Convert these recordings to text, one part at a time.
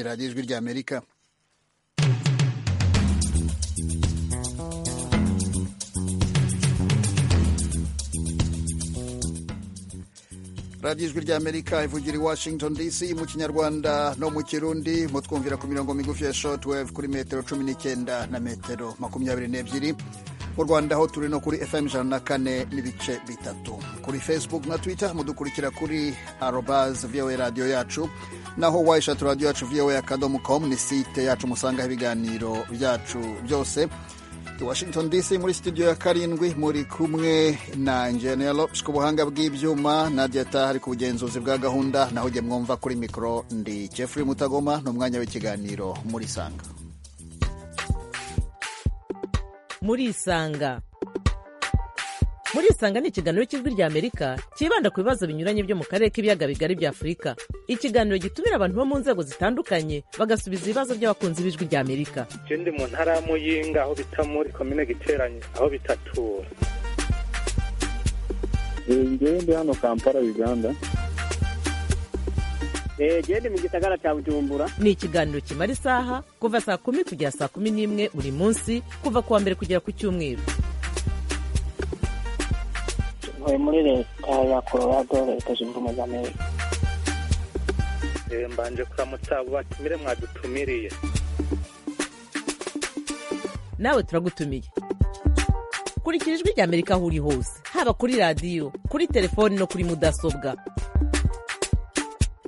radiyo ijwi ry'amerika radiyo ijwi ry'amerika ivugira i washington dc mu kinyarwanda no mu kirundi mutwumvira ku mirongo migufi ya shortwave kuri metero cumi n'icyenda na metero makumyabiri n'ebyiri mu rwanda ho turi no kuri fm ijana na kane n'ibice bitatu kuri facebook na twitter mudukurikira kuri arobaz voa radiyo yacu naho wayishatu radiyo yacu voa akadomo com ni site yacu musangaho ibiganiro byacu byose i washington dc muri studio ya karindwi muri kumwe na enjenero ku buhanga bw'ibyuma nadia tahari ku bugenzuzi bwa gahunda naho ujye mwumva kuri mikoro ndi jeffrey mutagoma ni umwanya w'ikiganiro muri sanga muri isanga muri isanga ni ikiganiro cy'ijwi ry'amerika cyibanda ku bibazo binyuranye byo mu karere k'ibiyaga bigari bya afurika ikiganiro gitumira abantu bo mu nzego zitandukanye bagasubiza ibibazo by'abakunzi b'ijwi ry'amerika ikindi mu ntara ya muyinga aho bita muri komine giteranye aho bitatura ngewe ndi hano kampala uganda gende mu gisagara cya bujumbura ni ikiganiro kimara isaha kuva saa kumi kugera saa kumi n'imwe buri munsi kuva ku wa mbere kugera ku cyumweru ntuye muri leta ya colorado leta zunze ubumwe za amerika mbanje kuramutsa abo batumire mwadutumiriye nawe turagutumiye kurikira ijwi ry'amerika aho uri hose haba kuri radiyo kuri telefoni no kuri mudasobwa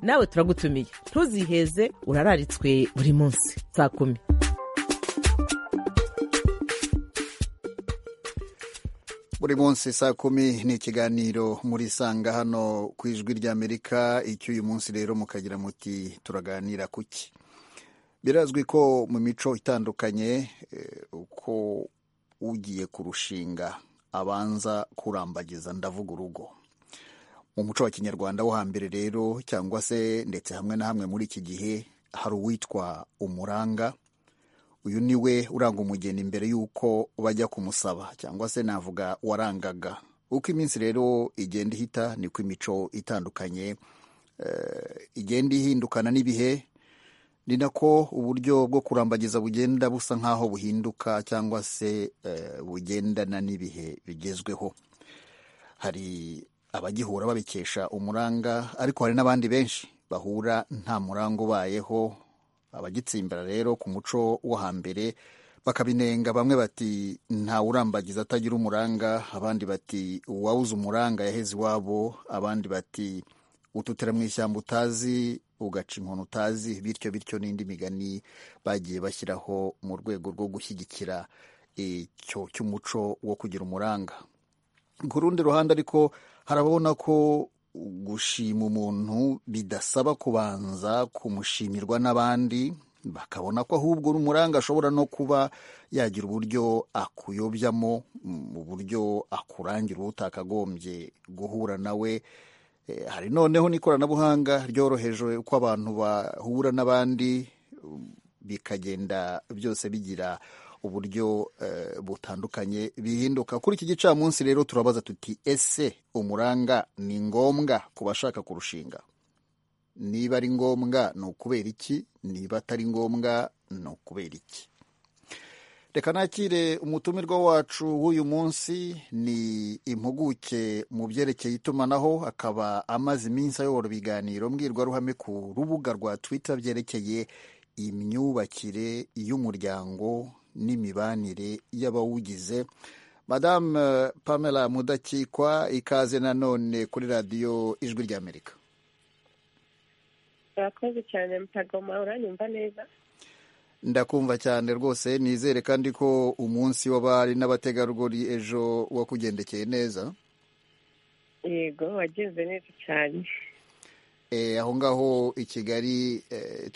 nawe turagutumiye ntuziheze urararitswe buri munsi saa kumi buri munsi saa kumi ni ikiganiro muri sanga hano ku ijwi ry'amerika icyo uyu munsi rero mukagira muti turaganira kuki birazwi ko mu mico itandukanye uko ugiye kurushinga abanza kurambagiza ndavuga urugo mu muco wa kinyarwanda wo hambere rero cyangwa se ndetse hamwe na hamwe muri iki gihe hari uwitwa umuranga uyu ni we uranga umugeni mbere y'uko bajya kumusaba cyangwa se navuga warangaga uko iminsi rero igenda ihita niko imico itandukanye igenda ihindukana n'ibihe ni nako uburyo bwo kurambagiza bugenda busa nk'aho buhinduka cyangwa se bugendana n'ibihe bigezweho hari abagihura babikesha umuranga ariko hari n'abandi benshi bahura nta muranga ubayeho abagitsimbara rero ku muco wo hambere bakabinenga bamwe bati nta urambagiza atagira umuranga abandi bati uwawuze umuranga yaheze iwabo abandi bati ututera mu ishyamba utazi ugaca inkoni utazi bityo bityo n'indi migani bagiye bashyiraho mu rwego rwo gushyigikira icyo cy'umuco wo kugira umuranga ku rundi ruhande ariko harabona ko gushima umuntu bidasaba kubanza kumushimirwa n'abandi bakabona ko ahubwo n'umuranga ashobora no kuba yagira uburyo akuyobyamo mu buryo akurangira uwo utakagombye guhura nawe hari noneho n'ikoranabuhanga ryoroheje uko abantu bahura n'abandi bikagenda byose bigira uburyo butandukanye bihinduka kuri iki gicamunsi rero turabaza tuti ese umuranga ni ngombwa ku bashaka kurushinga niba ari ngombwa ni ukubera iki niba atari ngombwa ni ukubera iki reka nakire umutumirwa wacu w'uyu munsi ni impuguke mu byerekeye itumanaho akaba amaze iminsi ayobora ibiganiro mbwirwaruhame ku rubuga rwa twitter byerekeye imyubakire y'umuryango n'imibanire y'abawugize madame pamela mudakikwa ikaze nanone kuri radiyo ijwi ry'amerika murakoze cyane mutagoma uranyumva neza ndakumva cyane rwose nizere kandi ko umunsi w'abari n'abategarugori ejo wakugendekeye neza yego wagenze neza cyane aho ngaho i kigali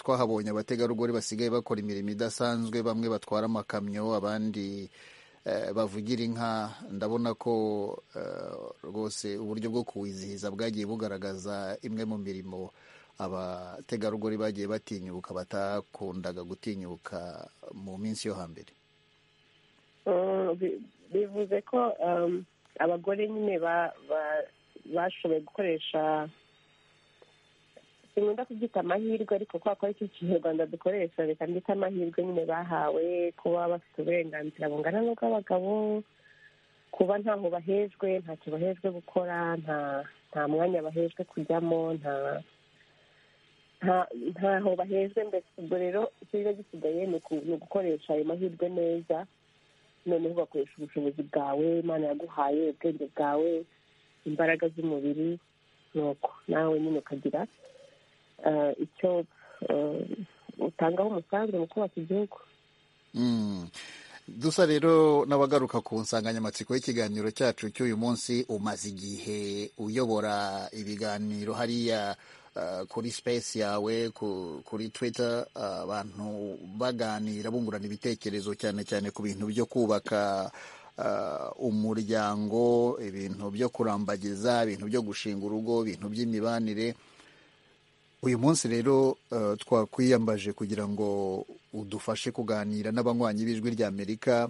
twahabonye abategarugori basigaye bakora imirimo idasanzwe bamwe batwara amakamyo abandi bavugira inka ndabona ko rwose uburyo bwo kuwizihiza bwagiye bugaragaza imwe mu mirimo abategarugori bagiye batinyuka batakundaga gutinyuka mu minsi yo hambere bivuze ko abagore nyine bashoboye gukoresha sinkunda kubyita amahirwe ariko kubera ko aricyo kinyarwanda dukoresha reka mbita amahirwe nyine bahawe kuba bafite uburenganzira bungana n'ubw'abagabo kuba ntaho bahejwe ntacyo bahejwe gukora nta nta mwanya bahejwe kujyamo nta nta- ntaho bahejwe mbese ubwo rero icyiza gisigaye ni uku- ni ugukoresha ayo mahirwe neza noneho ugakoresha ubushobozi bwawe imana yaguhaye ubwenge bwawe imbaraga z'umubiri nuko nawe nyine ukagira eh, icyo eh, utangaho umusanzu mu kubaka igihugu Mm. dusa rero n'abagaruka ku nsanganyamatsiko y'ikiganiro cyacu cy'uyu munsi umaze igihe uyobora ibiganiro hariya ah, kuri space yawe ku- kuri twitter ah, abantu baganira bungurana ibitekerezo cyane cyane ku bintu byo kubaka ah, umuryango ibintu byo kurambagiza ibintu byo gushinga urugo ibintu by'imibanire uyu munsi rero eh, twakwiyambaje kugira ngo udufashe kuganira n'abanywanyi b'ijwi ry'amerika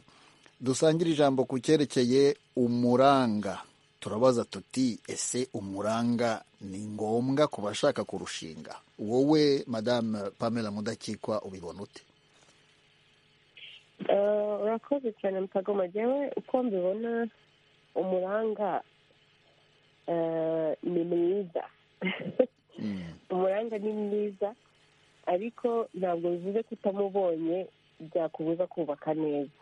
dusangire ijambo ku cyerekeye umuranga turabaza tuti ese umuranga ni ngombwa ku bashaka kurushinga wowe madame pamela mudakikwa ubibona ute Eh, urakoze cyane mukagoma jyewe uko mbibona umuranga eh, ni mwiza Mm, umuranga ni mwiza ariko ntabwo bivuze ko utamubonye byakubuza kubaka neza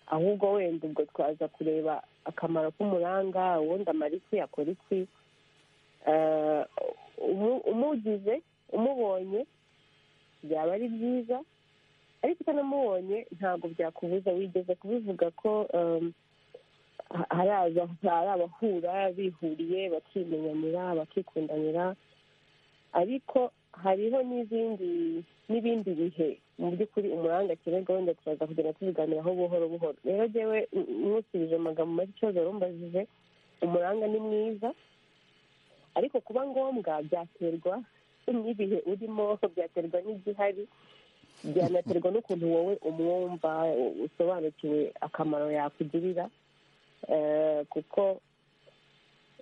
ahubwo wenda ubwo twaza kureba akamaro k'umuranga ubundi amara iki akora iki Eh, umu- umugize umubonye byaba ari byiza ariko utanamubonye ntabwo byakubuza wigeze kubivuga ko em, ha- hari aza- hari abahura bihuriye bakimenyanira bakikundanira ariko hariho n'izindi n'ibindi bihe mu by'ukuri umuranga kirega wenda turaza kugenda tubiganiraho buhoro buhoro rero jyewe n- nkusubije amagambo make ikibazo warumbajije umuranga ni mwiza ariko kuba ngombwa byaterwa n'ibihe urimo byaterwa n'igihari byanaterwa n'ukuntu wowe umwumva usobanukiwe akamaro yakugirira Eh, kuko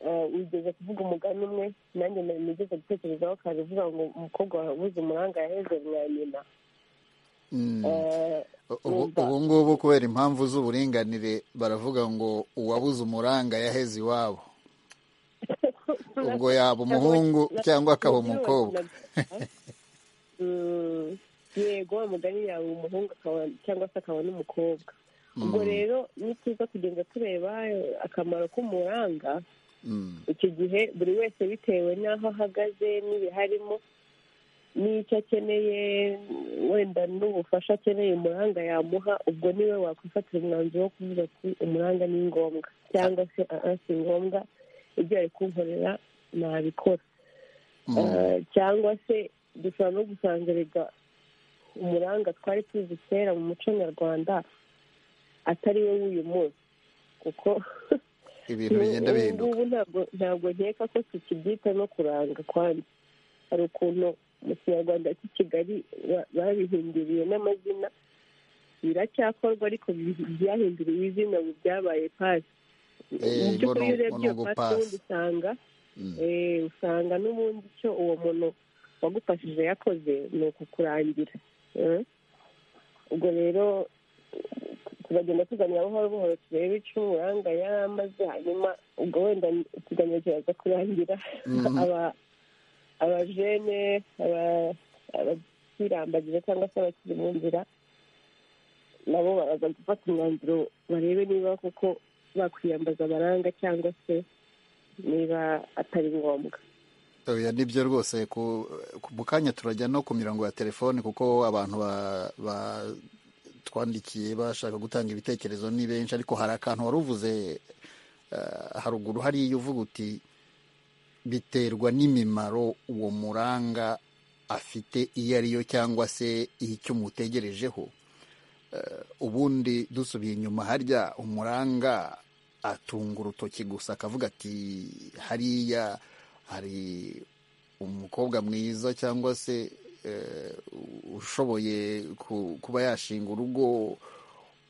eh, wigeze kuvuga umugani umwe nanjye na- nigeze gutekerezaho kare uvuga ngo umukobwa wabuze umuranga yaheze mwa nyina mm. Eh, Ubu- numva- ubu ngubu kubera impamvu z'uburinganire baravuga ngo uwabuze umuranga yaheze iwabo ubwo yaba umuhungu cyangwa akaba umukobwa Mm, yego wa mugani yawe umuhungu akaba cyangwa se akaba n'umukobwa ubwo Mm, rero ni byiza kugenda tureba eh, akamaro k'umuranga mm. icyo gihe buri wese bitewe n'aho ahagaze n'ibiharimo n'icyo akeneye wenda n'ubufasha akeneye umuranga yamuha ubwo niwe wakwifatira umwanzuro wo kuvuga ati umuranga ni ngombwa cyangwa se "Ah, ah, si ngombwa ibyo ari kunkorera nabikora Mm. Eh, cyangwa se dushobora no gusanga erega umuranga twari tuzi kera mu muco nyarwanda atari we w'uyu munsi kuko ibintu Ubu- bigenda ubu bihinduka ngubu ntabwo- ntabwo nkeka ko tukibyita no kuranga kwandi hari ukuntu mu kinyarwanda cy'i kigali ba- babihinduriye n'amazina biracyakorwa ariko bi- byahinduriwe izina ubu byabaye pasi Eh, mu ngo by'ukuri ni- iyo urebye iyo ngo pasi pasi. ubundi usanga Mm. eh, usanga n'ubundi icyo uwo muntu wagufashije yakoze ni ukukurangira eh. ubwo rero turagenda tuganira buhoro buhoro turebe icyo umuranga yari amaze hanyuma ubwo wenda ikiganiro kiraza kurangira Mhm. aba- abajene aba- abakirambagije cyangwa se abakiri mu nzira nabo baraza gufata umwanzuro barebe niba koko bakwiyambaza abaranga cyangwa se niba atari ngombwa oya nibyo rwose ku ku- mu kanya turajya no ku mirongo ya telefone kuko abantu ba- batwandikiye bashaka gutanga ibitekerezo ni benshi ariko hari akantu wari uvuze eh, haruguru hariya uvuga uti biterwa n'imimaro uwo muranga afite iyo ari yo cyangwa se icyo umutegerejeho Eh, ubundi dusubiye inyuma harya umuranga atunga urutoki gusa akavuga ati hariya hari umukobwa mwiza cyangwa se eh, ushoboye ku- kuba yashinga urugo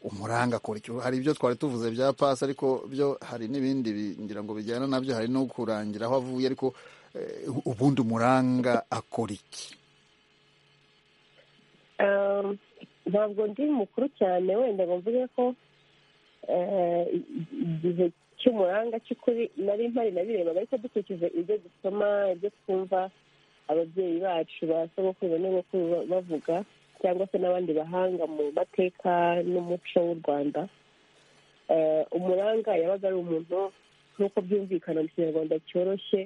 umuranga akora iki hari ibyo twari tuvuze bya pasi ariko byo hari n'ibindi ngira ngo bijyana nabyo hari no kurangira aho avuye ariko eh, ubundi umuranga akora iki Eh, ntabwo ndi mukuru cyane wenda ngo mvuge ko eh, igihe cy'umuranga cy'ukuri nari mpari nabirebaga ariko dukurikije ibyo dusoma ibyo twumva ababyeyi bacu ba sogokuru ba nyogokuru ba- bavuga cyangwa se n'abandi bahanga mu mateka n'umuco w'u rwanda Eh, umuranga yabaga ari umuntu nk'uko byumvikana mu kinyarwanda cyoroshye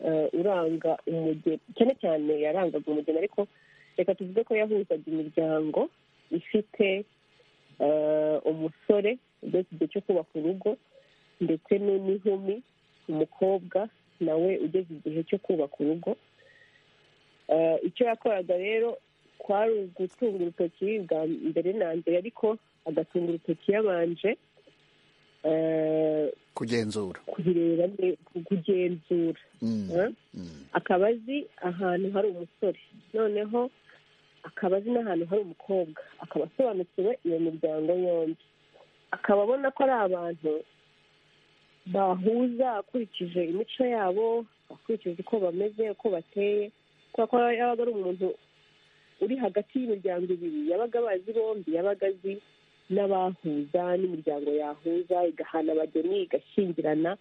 eh, uranga umugeni cyane cyane yarangaga umugeni ariko reka tuvuge ko yahuzaga imiryango ifite eh, umusore ugeze igihe cyo kubaka urugo ndetse nu- n'inkumi umukobwa nawe ugeze igihe cyo kubaka urugo Eh, icyo yakoraga rero kwari ugutunga urutoki bwa mbere na mbere ariko agatunga urutoki yabanje eh, kugenzura kubireba ne- kugenzura Mm, eh? mm, akaba azi ahantu hari umusore noneho akaba azi n'ahantu hari umukobwa akaba asobanukiwe iyo miryango yombi akaba abona ko ari abantu bahuza akurikije imico yabo akurikije uko bameze uko bateye kubera ko yabaga ari umuntu uri hagati y'imiryango ibiri yabaga abazi bombi yabaga azi n'abahuza n'imiryango yahuza igahana abageni igashyingirana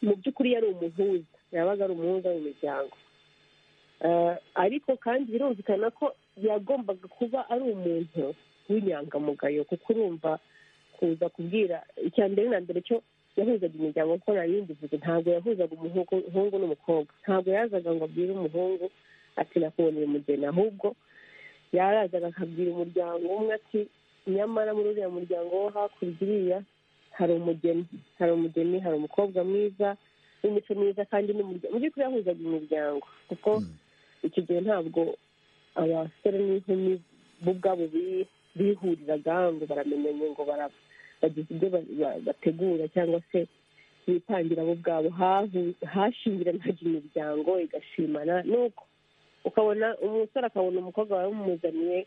mu by'ukuri yari umuhuza yabaga ari umuhuza mu miryango Eh, ariko kandi birumvikana ko yagombaga kuba ari umuntu w'inyangamugayo kuko urumva kuza kubwira icya mbere na mbere cyo yahuzaga imiryango kuko nari mbivuze ntabwo yahuzaga umuhungu umuhungu n'umukobwa ntabwo yazaga ngo abwire umuhungu ati nakubonera umugeni ahubwo yarazaga akabwira umuryango umwe ati nyamara muri uriya muryango wo hakurya iriya hari umugeni hari umugeni hari umukobwa mwiza w'imico myiza kandi n'umuryango mu by'ukuri yahuzaga imiryango kuko mm. icyo gihe ntabwo abasore n'inkumi bo ubwabo bi- bihuriraga ngo baramenyanye ngo bara- bagize ibyo ba- ba- bategura cyangwa se bitangira bo ubwabo hahu- hashingiranaga imiryango igashimana nuko ukabona umusore akabona umukobwa bamumuzaniye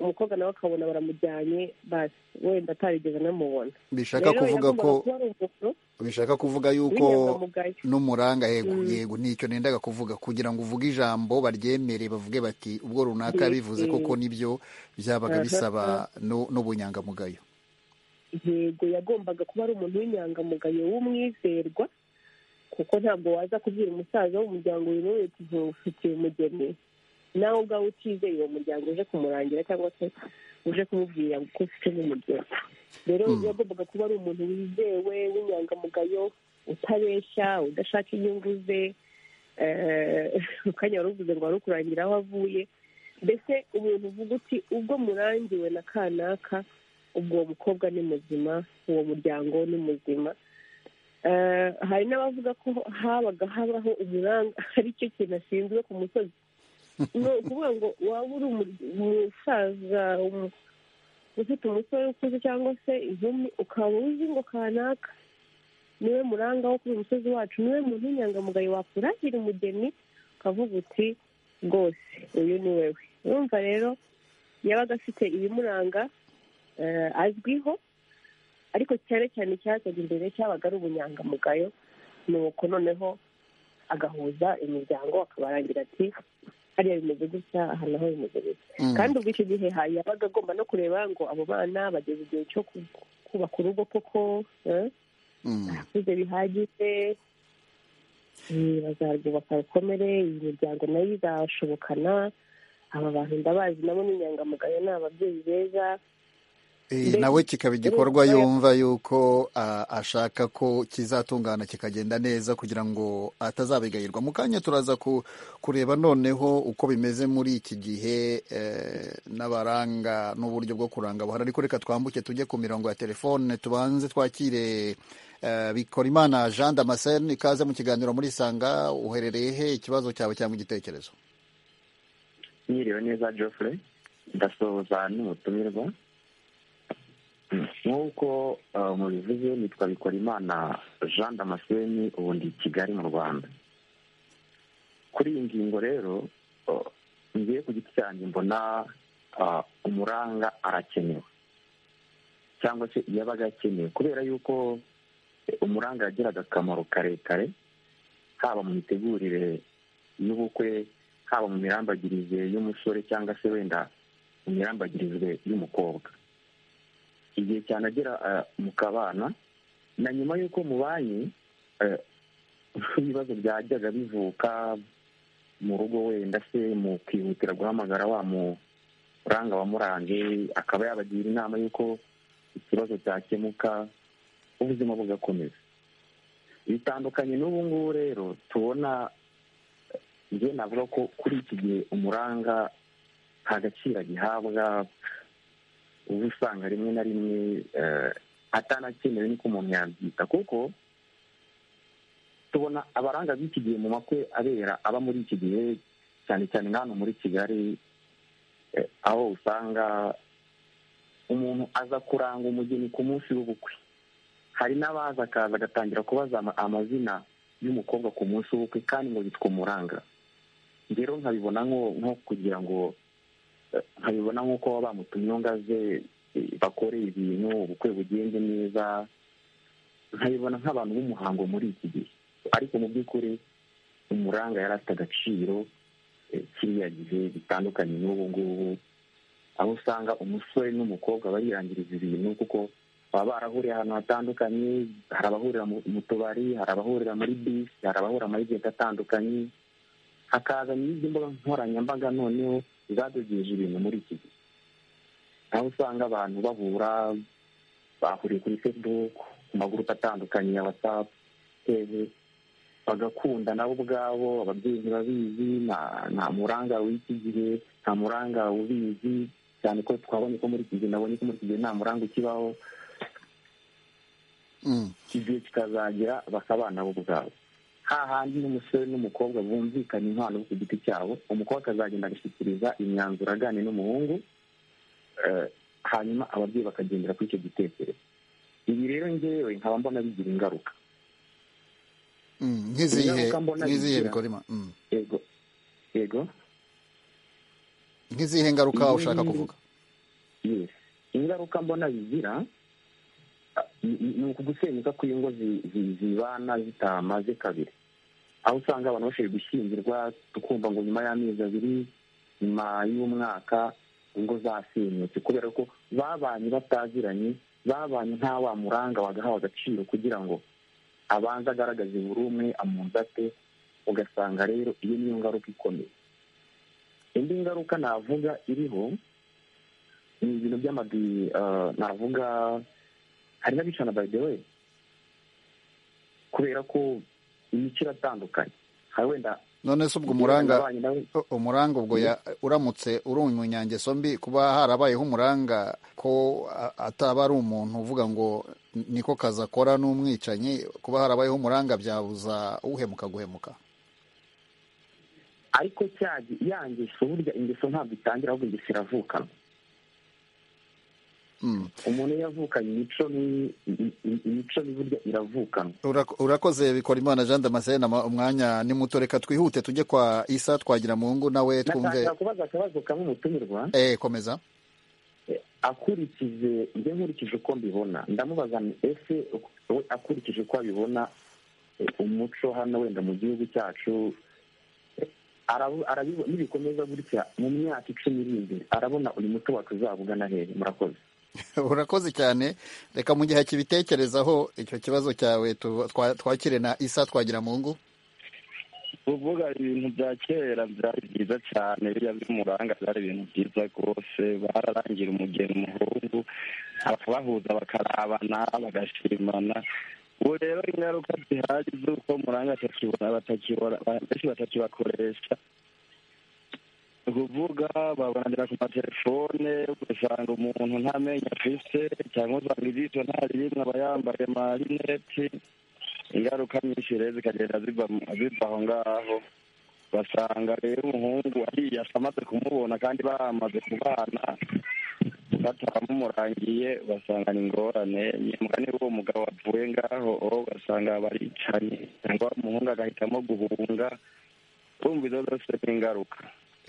umukobwa nawe akabona baramujyanye basi wenda atarigeze anamubona bishaka kuvuga ko yagombaga kuba ari umuntu bishaka kuvuga yuko w'inyangamugayo n'umuranga yego Mm. yego nicyo nendaga kuvuga kugira ngo uvuge ijambo baryemere bavuge bati ubwo runaka Yego. bivuze koko nibyo byabaga Aha. bisaba nu- n'ubunyangamugayo yego yagombaga kuba ari umuntu w'inyangamugayo w'umwizerwa kuko ntabwo waza kubwira umusaza w'umuryango uyu n'uyu uti ntufitiye umugeni nawe ubwawe utizeye uwo muryango uje kumurangira cyangwa se uje kumubwira ko ufite n'umugeni rero Mm. yagombaga kuba ari umuntu wizewe w'inyangamugayo utabeshya udashaka inyungu ze eh, ukanya waruvuze ngo wari ukurangira aho avuye mbese umuntu uvuga uti ubwo murangiwe na kanaka ubwo uwo mukobwa ni muzima uwo muryango ni muzima Eh, hari n'abavuga ko habaga habaho umuranga ari cyo kintu ashinzwe ku musozi ni ukuvuga ngo waba uri umu- umusaza umu- ufite umusore ukuze cyangwa se inkumi ukaba uzi ngo kanaka niwe muranga wo kuri uyu musozi wacu niwe muntu w'inyangamugayo wakuragira umugeni ukavuga uti rwose uyu ni wewe urumva rero yabaga afite ibimuranga eh, azwiho ariko cyane cyane icyazaga imbere cyabaga ari ubunyangamugayo nuko noneho agahuza imiryango akabarangira ati hariya bimeze gutya aha naho bimeze gutya Mm. kandi ubwo icyo gihe ha- yabaga agomba no kureba ngo abo bana bageze igihe cyo ku- kubaka urugo koko eh? Mm. barakuze bihagije eh, bazarwubaka rukomere iyi miryango nayo izashobokana aba bantu ndabazi nabo ni inyangamugayo ni ababyeyi beza Eh, Mbese- nawe kikaba igikorwa Mbese- yumva yuko ah, ashaka ko kizatungana kikagenda neza kugira ngo atazabigayirwa mu kanya turaza ku- kureba noneho uko bimeze muri iki gihe eh, n'abaranga n'uburyo bwo kuranga buhari ariko reka twambuke tujye ku mirongo ya telefone tubanze twakire eh, Bikorimana Jean Damascene ikaze mu kiganiro muri Sanga uherereye he ikibazo cyawe cyangwa igitekerezo Mwiriwe neza Geoffrey ndasuhuza n'umutumirwa nk'uko eh, mubivuze nitwa Bikorimana Jean Damascene ubu ndi i Kigali mu Rwanda kuri iyi ngingo rero eh, ngiye ku giti cyanjye mbona eh, umuranga arakenewe cyangwa se yabaga akenewe kubera yuko umuranga yagiraga akamaro karekare haba mu mitegurire y'ubukwe haba mu mirambagirize y'umusore cyangwa se wenda mu mirambagirize y'umukobwa igihe cyane agera mu kabana na nyuma y'uko mubanye ibibazo byajyaga bivuka mu rugo wenda se mu kwihutira guhamagara wa muranga wa murange akaba yabagira inama y'uko ikibazo cyakemuka ubuzima bugakomeza bitandukanye n'ubu ngubu rero tubona njye navuga ko kuri iki gihe umuranga nta gaciro agihabwa uba usanga rimwe na rimwe atanakenewe niko umuntu yabyita kuko tubona abaranga b'iki gihe mu makwe abera aba muri iki gihe cyane cyane hano muri kigali aho usanga umuntu aza kuranga umugeni ku munsi w'ubukwe hari n'abaza akaza agatangira kubaza amazina y'umukobwa ku munsi w'ubukwe kandi ngo yitwa umuranga rero nkabibona nko kugira ngo nkabibona nk'uko baba bamutumye ngaze bakore ibintu ubukwe bugenze neza nkabibona nk'abantu b'umuhango muri iki gihe ariko mu by'ukuri umuranga yari afite agaciro kiriya gihe bitandukanye n'ubu ngubu aho usanga umusore n'umukobwa barihangiriza ibintu kuko baba barahuriye ahantu hatandukanye hari abahurira mu tubari hari abahurira muri bisi hari abahurira muri geti atandukanye hakaza n'izindi mbuga nkoranyambaga noneho zadogeje ibintu muri iki gihe aho usanga abantu bahura bahuriye kuri facebook ku magurupe atandukanye ya watsapu teve bagakunda nabo ubwabo ababyeyi ntibabizi nta muranga w'iki gihe nta muranga ubizi cyane ko twabonye ko muri iki gihe nabonye ko muri iki gihe nta muranga ukibaho igihe kikazagira bakabana bo ubwabo hahandi n'umusore n'umukobwa bumvikana inkwano ku giti cyabo umukobwa akazagenda agashyikiriza imyanzuro aganira n'umuhungu hanyuma ababyeyi bakagendera kuri icyo gitekerezo ibi rero ngewe nkaba mbona bigira ingaruka nk'izihe bikorima yego yego nk'izihe ngaruka ushaka kuvuga ingaruka mbona bigira ni ukugusenyuka kw'ingo zibana zitamaze kabiri aho usanga abantu bashoboye gushyingirwa tukumva ngo nyuma y'amezi abiri nyuma y'umwaka ingo zasenyutse kubera ko babanye bataziranye babanye nta wa muranga wagahawe agaciro kugira ngo abanze agaragaze buri umwe amunzate ugasanga rero iyo niyo ngaruka ikomeye indi ngaruka navuga iriho ni ibintu by'amadi navuga hari n'abicana bayidewe kubera ko imico iratandukanye hari wenda none se ubwo umuranga umuranga ubwo uramutse uri umunyangeso mbi kuba harabayeho umuranga ko ataba ari umuntu uvuga ngo niko kazi akora n'umwicanyi kuba harabayeho umuranga byabuza uhemuka guhemuka ariko ya ngeso burya ingeso ntabwo itangira ahubwo ingeso iravukana umuntu iyo yavukanye imico burya iravukanwa urakoze bikora imana jean damascene umwanya ni muto reka twihute tujye kwa isa twagira mu ngo nawe twumve nashaka kubaza akabazo kamwe umutumirwa eee komeza akurikije njye nkurikije uko mbibona ndamubaza ese we akurikije uko abibona umuco hano wenda mu gihugu cyacu nibikomeza gutya mu myaka icumi iri imbere arabona uyu muco wacu uzabugana hehe murakoze urakoze cyane reka mu gihe kibitekerezaho icyo kibazo cyawe twakire na isa twagira mu ngo kuvuga ibintu bya kera byari byiza cyane biriya by'umuranga byari ibintu byiza rwose bararangira umugeni umuhungu bahuza bakarabana bagashimana ubu rero ingaruka zihari z'uko umuranga benshi batakibakoresha kuvuga babonanira ku matelefone ugasanga umuntu nta menyo afite cyangwa usanga ijisho nta rimwe aba yambaye amarineti ingaruka nyinshi rero zikagenda ziva aho ngaho basanga rero umuhungu ariyasa amaze kumubona kandi bamaze kubana batamurangiye basanga ni ingorane nyamara niba uwo mugabo wavuye ngaho ugasanga baricanye cyangwa umuhungu agahitamo guhunga kumva izo zose ni ingaruka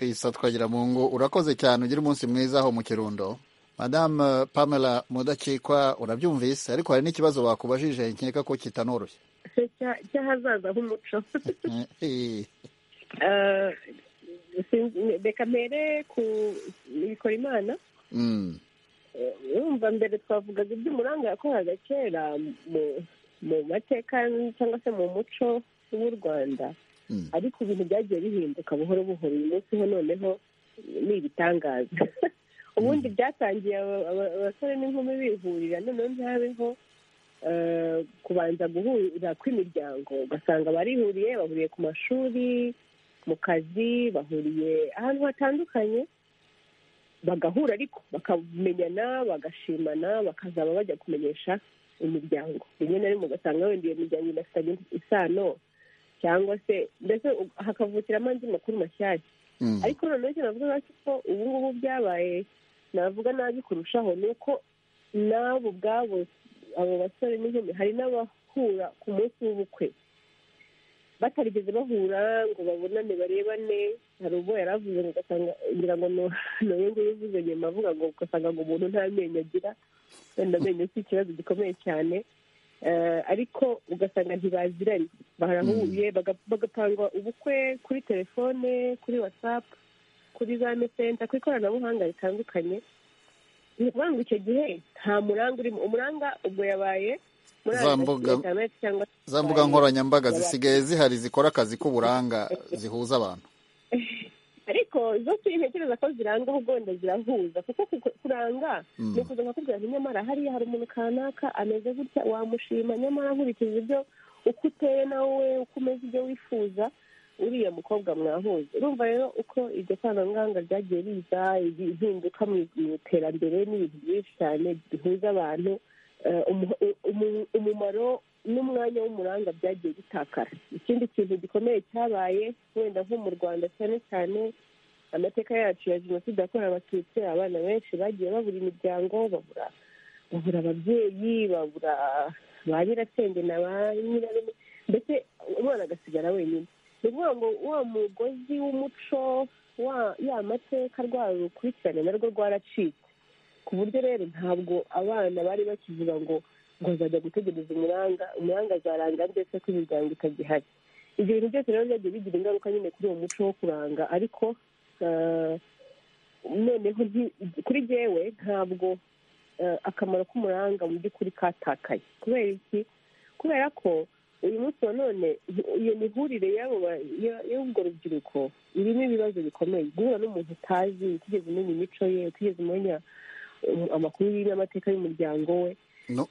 isa twagira mu ngo urakoze cyane ugira umunsi mwiza aho mu kirundo madamu pamela mudakikwa urabyumvise ariko hari n'ikibazo bakubajije nkeka ko kitanoroshye cy'ahazaza h'umuco reka mpere ku bikora imana urumva mbere twavugaga iby'umuranga yakoraga kera mu mateka cyangwa se mu muco w'u rwanda ariko ibintu byagiye bihinduka buhoro buhoro uyu munsi ho noneho ni ibitangaza ubundi byatangiye abasore n'inkumi bihurira noneho ntihabeho kubanza guhurira kw'imiryango ugasanga barihuriye bahuriye ku mashuri mu kazi bahuriye ahantu hatandukanye bagahura ariko bakamenyana bagashimana bakazaba bajya kumenyesha imiryango rimwe na rimwe ugasanga wenda iyo miryango idafitanye isano cyangwa se mbese hakavukiramo andi makuru mashyashya ariko noneho icyo navuga ko ubu ngubu byabaye navuga nabi kurushaho ni uko n'abo ubwabo abo basore n'inkumi hari n'abahura ku munsi w'ubukwe batarigeze bahura ngo babonane barebane hari ubwo yari avuze ngo ugasanga ngira ngo nawe nguyu uvuze nyuma avuga ngo ugasanga ngo umuntu nta menyo agira wenda amenyo si ikibazo gikomeye cyane ariko ugasanga ntibaziranye barahuye bagapanga ubukwe kuri telefone kuri watsapu kuri za mesenta ku ikoranabuhanga ritandukanye ni ukuvuga ngo icyo gihe nta muranga urimo umuranga ubwo yabaye za mbuga nkoranyambaga zisigaye zihari zikora akazi k'uburanga zihuza abantu ariko zo ntekereza ko ziranga uba wenda zirahuza kuko kuranga ni ukuza nkakubwira ngo nyamara hariya hari umuntu kanaka ameze gutya wamushima nyamara nkurikije ibyo uko uteye nawe uko umeze ibyo wifuza uriya mukobwa mwahuza urumva rero uko iryo koranabuhanga ryagiye riza impinduka mu iterambere n'ibintu byinshi cyane bihuza abantu umumaro n'umwanya w'umuranga byagiye bitakara ikindi kintu gikomeye cyabaye wenda nko mu rwanda cyane cyane amateka yacu ya jenoside yakorewe abatutsi abana benshi bagiye babura imiryango babura babura ababyeyi babura ba nyirasenge na ba nyirarume mbese umwana agasigara wenyine ni ukuvuga ngo wa mugozi w'umuco ya mateka rwarukurikirane narwo rwaracitse ku buryo rero ntabwo abana bari bakivuga ngo ngo bazajya gutegereza umuranga umuranga azaranga ndetse ko imiryango itagihari ibyo bintu byose rero byagiye bigira ingaruka nyine kuri uwo muco wo kuranga ariko noneho kuri jyewe ntabwo akamaro k'umuranga mu by'ukuri katakaye kubera iki kubera ko uyu munsi wa none iyo mihurire y'ubwo rubyiruko irimo ibibazo bikomeye guhura n'umuntu utazi utigeze umenya imico ye utigeze umenya amakuru n'amateka y'umuryango we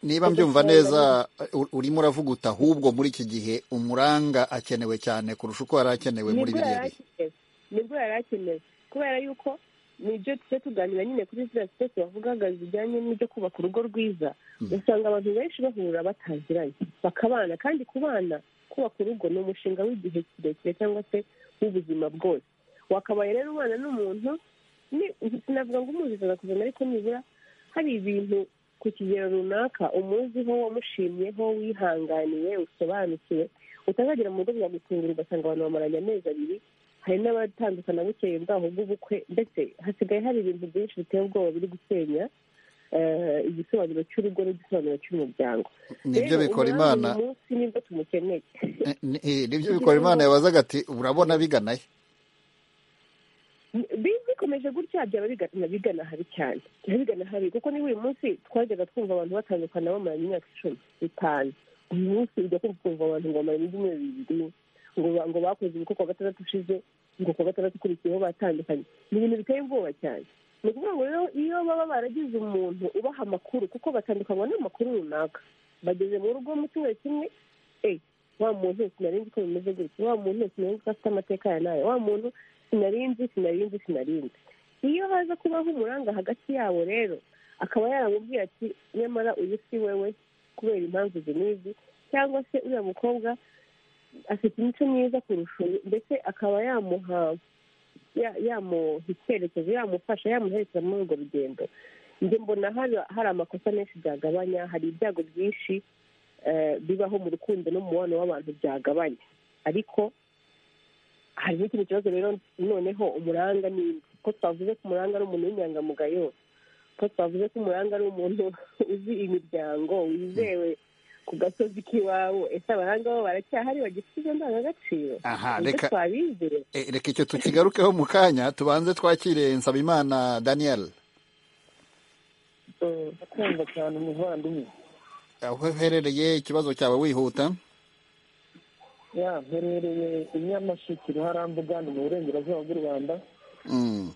niba mbyumva neza urimo uravuga uti ahubwo muri iki gihe umuranga akenewe cyane kurusha uko yari akenewe muri biriya bihe nibwo yari akenewe kubera yuko nibyo tujya tuganira nyine kuri ziriya sitesi bavugaga zijyanye n'ibyo kubaka urugo rwiza usanga abantu benshi bahura bataziranye bakabana kandi kubana kubaka urugo ni umushinga w'igihe kirekire cyangwa se w'ubuzima bwose wakabaye rero ubana n'umuntu sinavuga ngo umuzi ijana ku ijana ariko nibura hari ibintu ku kigero runaka umuziho wamushimyeho wihanganiye usobanukiwe utazagera mu rugo byagutungura ugasanga abantu bamaranye amezi abiri hari n'abatandukana bukeye bwaho bw'ubukwe ndetse hasigaye hari ibintu byinshi biteye ubwoba biri gusenya igisobanuro cy'urugo n'igisobanuro cy'umuryango nibyo bikora imana munsi nibwo tumukeneye nibyo bikora imana yabazaga ati urabona biganaye bikomeje gutya byaba bigana habi cyane bigana habi kuko niba uyu munsi twajyaga twumva abantu batandukana bamaranye imyaka icumi itanu uyu munsi ujya kumva abantu ngo bamaranye ibyumweru bibiri ngo bakoze ubukwe kuwa gatandatu ushize ngo kuwa gatandatu ukurikiyeho batandukanye ni ibintu biteye ubwoba cyane ni ukuvuga ngo rero iyo baba baragize umuntu ubaha amakuru kuko batandukanywa n'amakuru runaka bageze mu rugo mu cyumweru kimwe wa muntu sinari nzi ko bimeze gutya wa muntu sinari nzi ko afite amateka ya nayo wa muntu sinarinzi sinarinzi sinarinzi iyo haza kubaho umuranga hagati yabo rero akaba yaramubwira ati nyamara uyu si wewe kubera impamvu zinizi cyangwa se uriya mukobwa afite imico myiza kurusha uyu ndetse akaba yamuha yamuha icyerekezo yamufasha yamuherekeza muri urwo rugendo njye mbona hari amakosa menshi byagabanya hari ibyago byinshi bibaho mu rukundo n'umubano w'abantu byagabanya ariko hari n'ikindi kibazo rero noneho umuranga ni uko twavuze ko umuranga ari umuntu w'inyangamugayo ko twavuze ko umuranga ari umuntu uzi imiryango wizewe ku gasozi k'iwabo ese abahanga bo baracyahari bagifite ibyo ndangagaciro aha Nibyo reka twabizeye eh, reka icyo tukigarukeho mu kanya tubanze twakire nsabimana daniel kumva cyane umuvandimwe aho uherereye ikibazo cyawe wihuta ya mperereye i nyamasheke ruharambuga ni mu burengerazuba bw'u rwanda Mm.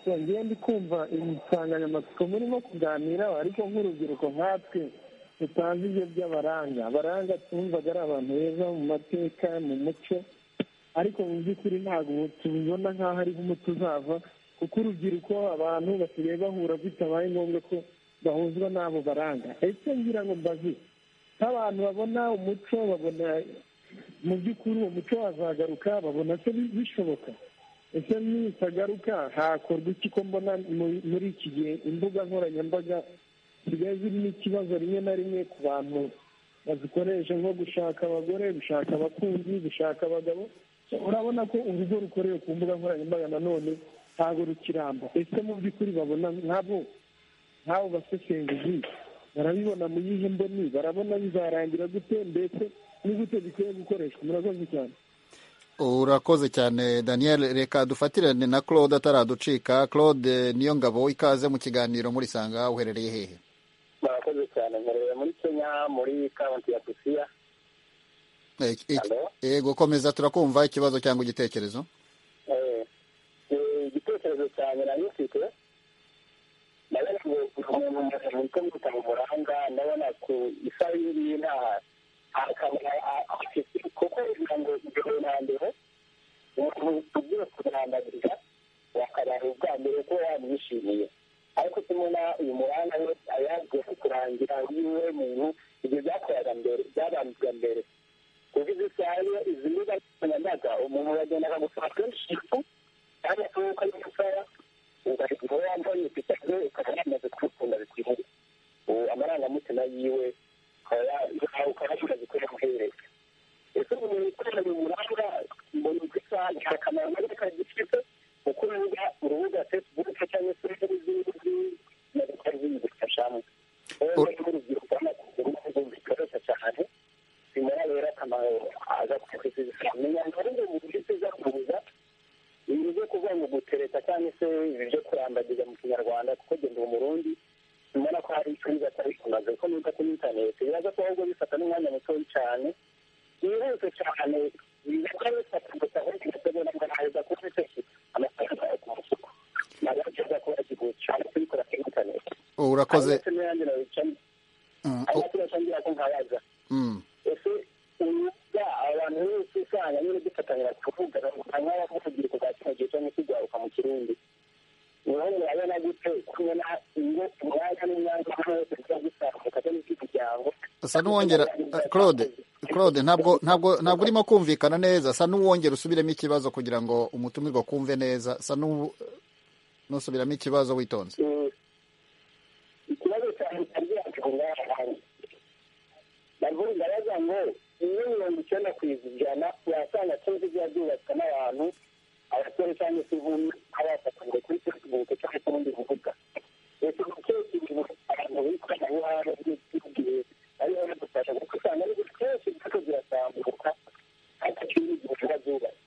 So, ngiye ndi kumva insanganyamatsiko murimo kuganiraho ariko nk'urubyiruko nkatwe tutazi ibyo by'abaranga abaranga twumvaga ari abantu beza mu mateka mu muco ariko mu by'ukuri ntabwo tubibona nk'aho ari nk'umuti uzava kuko urubyiruko abantu basigaye bahura bitabaye ngombwa ko bahuzwa n'abo baranga ese ngira ngo mbaze nk'abantu babona umuco babona mu by'ukuri uwo muco wazagaruka babona se bi- bishoboka ese nitagaruka hakorwa iki ko mbona mu- muri iki gihe imbuga nkoranyambaga zisigaye zirimo ikibazo rimwe na rimwe ku bantu bazikoresha nko gushaka abagore gushaka abakunzi gushaka abagabo urabona ko urugo rukorewe ku mbuga nkoranyambaga nanone ntabwo rukiramba ese mu by'ukuri babona nk'abo nk'abo basesenguzi barabibona mu yihe mboni barabona bizarangira gute mbese ni gute bikwiye gukoreshwa murakoze cyane urakoze cyane daniel reka dufatirane na claude ataraducika claude niyo ngabo ikaze mu kiganiro murisanga uherereye hehe murakoze cyane mpereye muri kenya muri kaunti ya busia Eh, ik- ik- Hello? yego komeza turakumva ikibazo cyangwa igitekerezo Eh, eh, igitekerezo cyanjye nari mfite nabonye umuntu ko mwita mu muranga ndabona ku isabiri y'intaha akamara afite kuko bivuga ngo ibyo na mbere umuntu ugiye kurandagirira wakabaye ubwa mbere ko yamwishimiye ariko tubona uyu muranga we ayazwiho kurangira yiwe muntu ibyo byakoraga mbere byabambwa mbere kuko izi saha iyo izi mbuga nkoranyambaga umuntu yagendaga gusaba kenshi ifu cyangwa se nk'uko ari gusaba ugahita uba wambaye pita ze ukaba yamaze kwikunda bikwiriye ubu amarangamutima yiwe ukaba ya- ukaba yamaze kuyamuhereza ese ubu ni ikorana mu muranga mbona uko isaha nta kamaro na gato gifite kuko urubuga urubuga facebook cyangwa se n'izindi modoka zibigufashamo rero n'urubyiruko rw'amakuru rubikoresha cyane bimara rero akamaro aza kwifashisha menya ngo ari mu buryo tuzakubuza ibi byo kuvuga ngo gutereta cyangwa se ibi byo kurambagiza mu kinyarwanda kuko genda uwo murundi mbona ko hari icyo biza atari kumaze kuko nuko kuri interineti biraza ko ahubwo bifata n'umwanya muto cyane byihuse cyane biza kuba bifata gusa ahubwo bitegura ngo naheza kuba bifite amafaranga yawe ku mufuko ntabwo ari byiza kuba kiguzi cyane kubikora kuri interineti urakoze ndetse n'ayandi nawicamo Mm, ari o- nacyo bashangira ko nkabaza mm. ese urubuga abantu bose usanga nyine dufatanira kuvugana ngo hanyuma urubyiruko rwa kino gihe cyangwa se rwaruka mu kirundi niho murabona gute kubona ingo umwanya n'umwanya hamwe wose tuba dusamuka cyangwa se imiryango asa n'uwongera eh, claude claude ntabwo ntabwo ntabwo urimo kumvikana neza asa n'uwongera usubiremo ikibazo kugira ngo umutumirwa kumve neza asa n'u- n'usubiramo ikibazo witonze Eh, ikibazo cyanjye cyabwira ngo ngaha hanze ntabwo ndabaza ngo iyo mirongo icyenda ku ijana wasanga akenshi biba byubatswe n'abantu abasore cyangwa se inkumi abafatanyije kuri fesibuke cyangwa se ubundi buvuga ese akenshi ibintu abantu b'ikoranabuhanga by'ubwihe ariho badufasha kuko usanga ari ibintu kenshi byose birasambuka hataciye igihe biba byubatse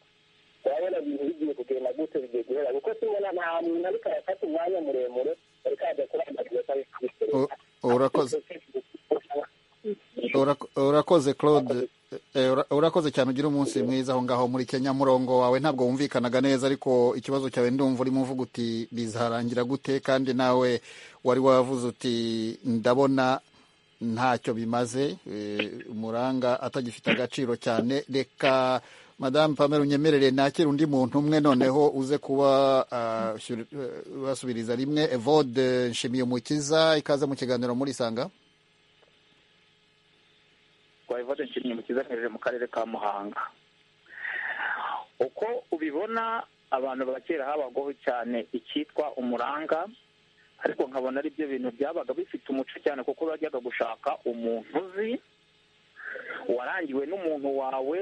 urabona ibintu bigiye kugenda gute bigiye guhera kuko tubona nta muntu ariko arafata umwanya muremure ariko ajya kurangariza cyangwa se U- kubikorera urakoze Urako- urakoze claude Eh, ura- urakoze cyane ugira umunsi mwiza aho ngaho muri kenya murongo wawe ntabwo wumvikanaga neza ariko ikibazo cyawe ndumva urimo uvuga uti bizarangira gute kandi nawe wari wavuze uti ndabona ntacyo bimaze eh, umuranga atagifite agaciro cyane reka madamu pamela unyemerere nakire undi muntu umwe noneho uze kuba ah, shyur- eh, basubiriza rimwe evode nshimiye umukiza ikaze mu kiganiro murisanga twabivate nshimye mukiza mperere mu karere ka muhanga uko ubibona abantu ba kera habagaho cyane icyitwa umuranga ariko nkabona ari byo bintu byabaga bifite umuco cyane kuko bajyaga gushaka umuntu uzi warangiwe n'umuntu wawe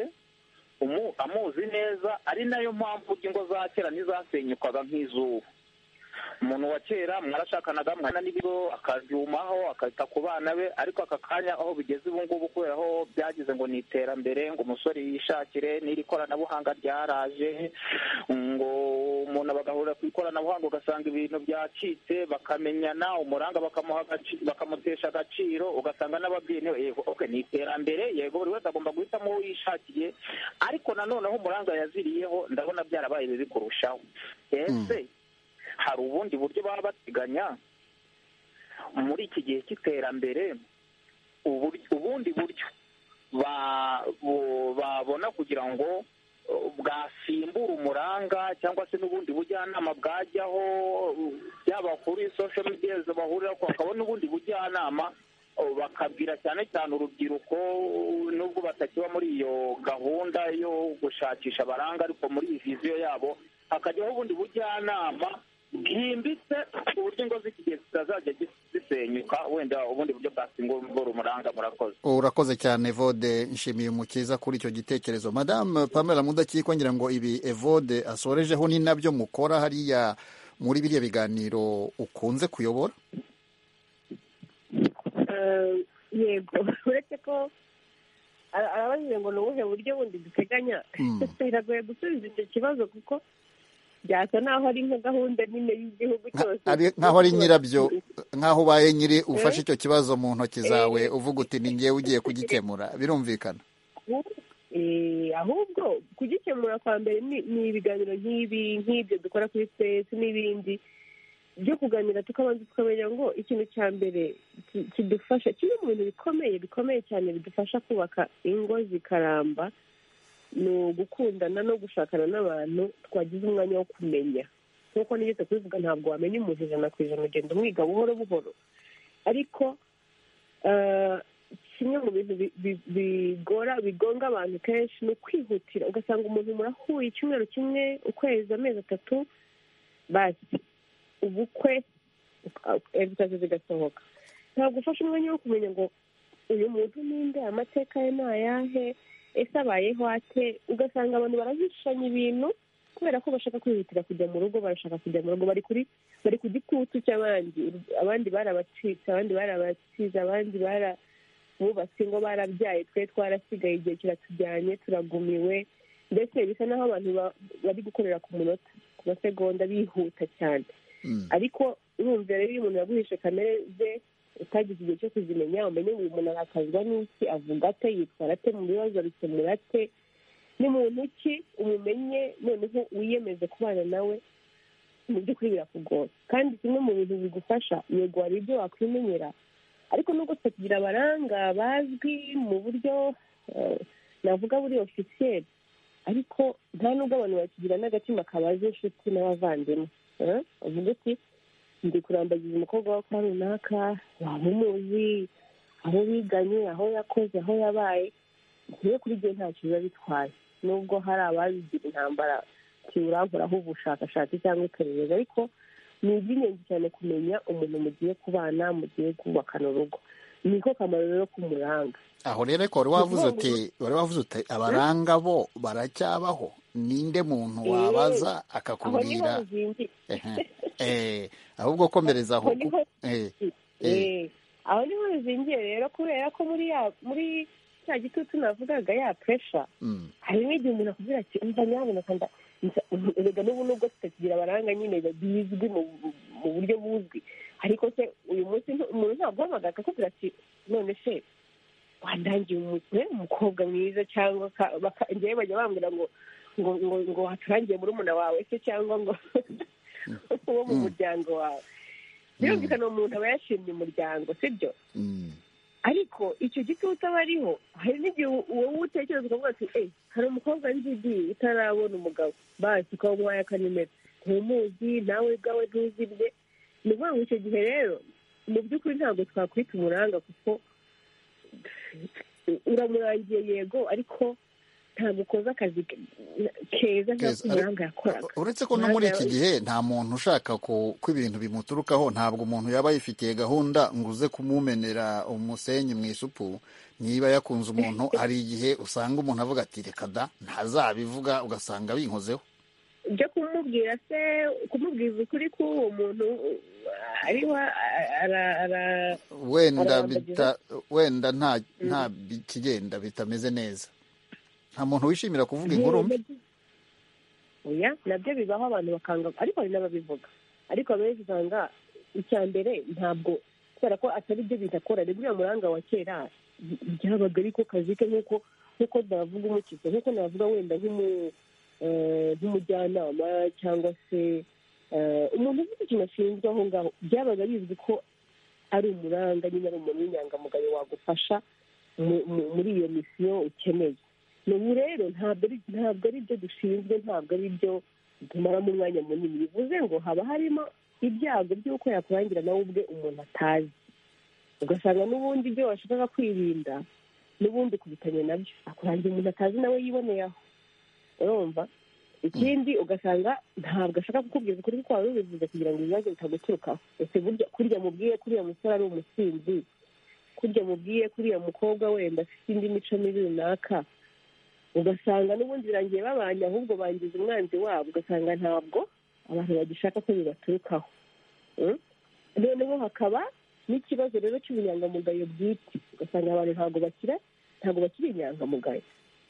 umu- amuzi neza ari nayo mpamvu ingo za kera ntizasenyukaga nk'izuba umuntu wa kera mwarashakanaga mwana n'ibigo akabyumaho akita ku bana be ariko aka kanya aho bigeze ubu ngubu kubera aho byagize ngo ni iterambere ngo umusore yishakire n'iri koranabuhanga ryaraje ngo umuntu bagahurira ku ikoranabuhanga ugasanga ibintu byacitse bakamenyana umuranga bakamuha agaci- bakamutesha agaciro ugasanga n'ababyeyi niwe yego okay ni iterambere yego buri wese agomba guhitamo uwo yishakiye ariko nanoneho umuranga yaziriyeho ndabona byarabaye bibi kurushaho ese hari ubundi buryo baba bateganya muri iki gihe cy'iterambere uburyo- ubundi buryo ba- bu- babona kugira ngo uh, bwasimbura umuranga cyangwa se n'ubundi bujyanama bwajyaho uh, byaba kuri social media bahurira ko hakaba n'ubundi bujyanama uh, bakabwira cyane cyane urubyiruko uh, nubwo batakiba muri iyo gahunda yo gushakisha abaranga ariko muri iyi viziyo yabo hakajyaho ubundi bujyanama bwimbitse ku buryo ingo z'ikigezi zitazajya zisenyuka wenda ubundi buryo bwasimbura umuranga murakoze urakoze cyane evode nshimiye umukiza kuri icyo gitekerezo madamu pamela mudakikwa ngira ngo ibi evode asorejeho ni nabyo mukora hariya muri biriya biganiro ukunze kuyobora Eh, yego uretse ko ara- arabajije ngo ni ubuhe buryo bundi duteganya biragoye gusubiza icyo kibazo kuko byasa n'aho ari nka gahunda nyine y'igihugu cyose Ari- nk'aho ari nyirabyo nk'aho ubaye nyiri ufashe icyo kibazo mu ntoki zawe uvuga uti ni ngewe ugiye kugikemura birumvikana Eh, ahubwo kugikemura kwa mbere ni- ni ibiganiro nk'ibi nk'ibyo dukora kuri sitesi n'ibindi byo kuganira tukabanza tukamenya ngo ikintu cya mbere ki- kidufasha kimwe mu bintu bikomeye bikomeye cyane bidufasha kubaka ingo zikaramba ni ugukundana no gushakana n'abantu twagize umwanya wo kumenya nk'uko nigeze kubivuga ntabwo wamenya umuntu ijana ku ijana ugenda umwiga buhoro buhoro ariko eh, kimwe mu bintu bi- bi- bigora bigonga abantu kenshi ni ukwihutira ugasanga umuntu murahuye icyumweru kimwe ukwezi amezi atatu basi ubukwe evutazi zigasohoka ntabwo ufashe umwanya wo kumenya ngo uyu muntu ninde amateka ye ni ayahe ese abayeho ate ugasanga abantu barahishanya ibintu kubera ko bashaka kwihutira kujya mu rugo barashaka kujya mu rugo bari kuri bari ku gitutu cy'abandi abandi barabacitse abandi barabacyize abandi bara bubatse ingo barabyaye twe twarasigaye igihe kiratujyanye turagumiwe mbese bisa n'aho abantu ba- bari gukorera ku munota ku masegonda bihuta cyane ariko urumva rero iyo umuntu yaguhishe kamere ze utagize igihe cyo kuzimenya umenye ngo uyu muntu arakazwa n'iki avuga ate yitwara ate mu bibazo abikemura ate ni muntu ki umumenye noneho wiyemeze kubana nawe mu by'ukuri birakugora kandi kimwe mu bintu bigufasha yego hari ibyo wakwimenyera ariko nubwo tutakigira abaranga bazwi mu buryo eh, navuga buri ofisiyeri ariko nta nubwo abantu bakigira n'agatima kabaze inshuti n'abavandimwe eh? uvuga uti ndi kurambagiza umukobwa wa kwa runaka waba umuzi aho biganye aho yakoze aho yabaye ngewe kuri gihe ntacyo biba bitwaye nubwo hari ababigira intambara kiwurankoraho ubushakashatsi cyangwa iperereza ariko ni iby'ingenzi cyane kumenya umuntu mugiye kubana mugiye kubakana urugo niko kamaro rero k'umuranga aho rero ariko wari wavuze uti wari wavuze uti abaranga bo baracyabaho ninde muntu wabaza Eh, aho niho akakubwira bizingiye Ehe. eh ahubwo komereza aho Aho niho eh eh Eh, aho niho bizingiye rero kubera ko muri ya muri cya gitutu navugaga ya puresha mm. hari n'igihe umuntu akubwira ati umva nyabuneka nda nza- erega n'ubu nubwo tutakigira abaranga nyine bizwi mu mu buryo buzwi ariko se uyu munsi ntu- umuntu ntabwo uhamagara akakubwira ati none se wandangiye umu- eh, umukobwa mwiza cyangwa ka- baka- njyewe bajya bambwira ngo ngo ngo ngo waturangiye murumuna wawe se cyangwa ngo uwo mu muryango wawe birumvikana uwo muntu aba yashimye umuryango sibyo ariko icyo gitutu aba ariho hari n'igihe wowe utekereza ukavuga ati eee hari umukobwa w'injiji utarabona umugabo basi ukaba umuhaye akanimero ntumuzi nawe ubwawe ntuzi bye ni ukuvuga ngo icyo gihe rero mu by'ukuri ntabwo twakwita umuranga kuko uramurangiye yego ariko ntabwo ukoze akazi keza nk'ako Keza. Ari- umuranga yakoraga uretse ko no muri iki gihe nta muntu ushaka ko ko ibintu bimuturukaho ntabwo umuntu yaba yifitiye gahunda ngo uze kumumenera umusenyi mu isupu niba yakunze umuntu hari igihe usanga umuntu avuga ati reka da ntazabivuga ugasanga binkozeho ibyo kumubwira se kumubwiza ukuri ko uwo muntu ariho wenda nta bikigenda bitameze neza nta muntu wishimira kuvuga inkuru mbi oya nabyo bibaho abantu bakanga ariko hari n'ababivuga ariko abenshi usanga icya mbere ntabwo kubera ko atari byo bintu akora ni buriya muranga wa kera byabaga ariko kazi ke nk'uko nk'uko navuga umukiza nk'uko navuga wenda nk'umujyanama cyangwa se umuntu ufite ikintu ashinzwe aho ngaho byabaga bizwi ko ari umuranga nyine ari umuntu w'inyangamugayo wagufasha muri iyo misiyo ukeneye n'ubu rero ntabwo ari byo dushinzwe ntabwo ari byo tumaramo umwanya munini bivuze ngo haba harimo ibyago by'uko yakurangira nawe ubwe umuntu atazi ugasanga n'ubundi ibyo washakaga kwirinda n'ubundi kubitanya nabyo akurangira umuntu atazi nawe yiboneye aho urumva ikindi ugasanga ntabwo ashaka kukubwiza ukuri kuko waba ubivuze kugira ngo ibibazo bitaguturukaho ese burya kuriya mubwiye kuriya musore ari umusinzi kurya mubwiye kuriya mukobwa wenda afite indi mico mibi runaka ugasanga n'ubundi birangiye babanye ahubwo bangiza umwanzi wabo ugasanga ntabwo abantu bagishaka ko bibaturukaho noneho hakaba n'ikibazo rero cy'ubunyangamugayo bwite ugasanga abantu ntabwo bakira ntabwo bakiri inyangamugayo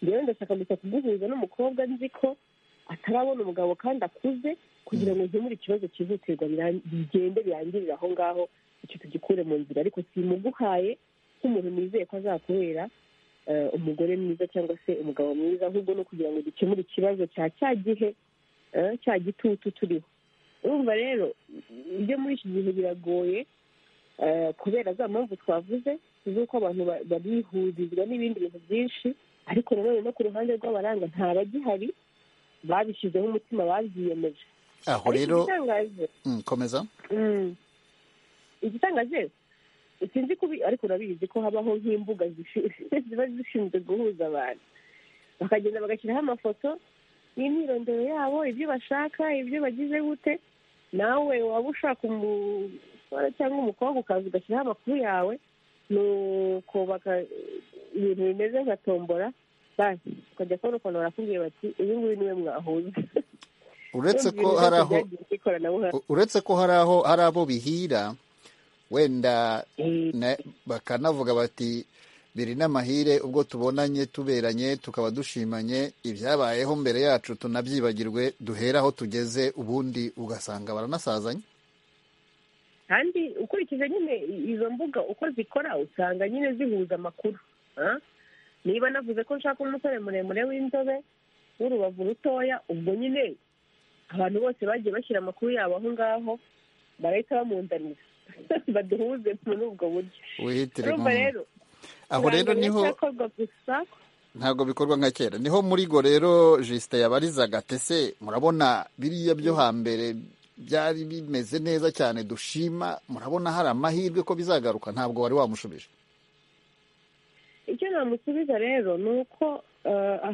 rero ndashaka gusa kuguhuza n'umukobwa nzi ko atarabona umugabo kandi akuze kugira ngo nkemure ikibazo cyihutirwa bigende birangirire aho ngaho icyo tugikure mu nzira ariko simuguhaye nk'umuntu nizeye ko azakubera umugore mwiza cyangwa se umugabo mwiza ahubwo no kugira ngo dukemure ikibazo cya cya gihe cya gitutu turiho urumva rero ibyo muri iki gihe biragoye kubera za mpamvu twavuze z'uko abantu babihurizwa n'ibindi bintu byinshi ariko nanone no ku ruhande rw'abaranga nta bagihari babishyizeho umutima babyiyemeje aho rero komeza igitangaje sinzi kubi ariko urabizi ko habaho nk'imbuga ziba zishinzwe guhuza abantu bakagenda bagashyiraho amafoto n'imyirondoro yabo ibyo bashaka ibyo bagize gute nawe waba ushaka umusore cyangwa umukobwa ukaza ugashyiraho amakuru yawe nuko ibintu bimeze nka tombora basi ukajya kubona ukuntu barakubwiye bati uyu nguyu niwe mwahuza uretse ko hari aho uretse ko hari aho hari abo bihira wenda bakanavuga bati biri n'amahire ubwo tubonanye tuberanye tukaba dushimanye ibyabayeho mbere yacu tunabyibagirwe duhere aho tugeze ubundi ugasanga baranasazanye kandi ukurikije nyine izo mbuga uko zikora usanga nyine zihuza amakuru niba navuze ko nshaka umusore muremure w'inzobe w'urubavu rutoya ubwo nyine abantu bose bagiye bashyira amakuru yabo aho ngaho barahita bamundanira baduhuze muri ubwo buryo urumva rero aho rero niho ntabwo bikorwa nka kera niho muri go rero jisite yabarizaga tese murabona biriya byo hambere byari bimeze neza cyane dushima murabona hari amahirwe ko bizagaruka ntabwo wari wamushubije icyo namusubiza rero ni uko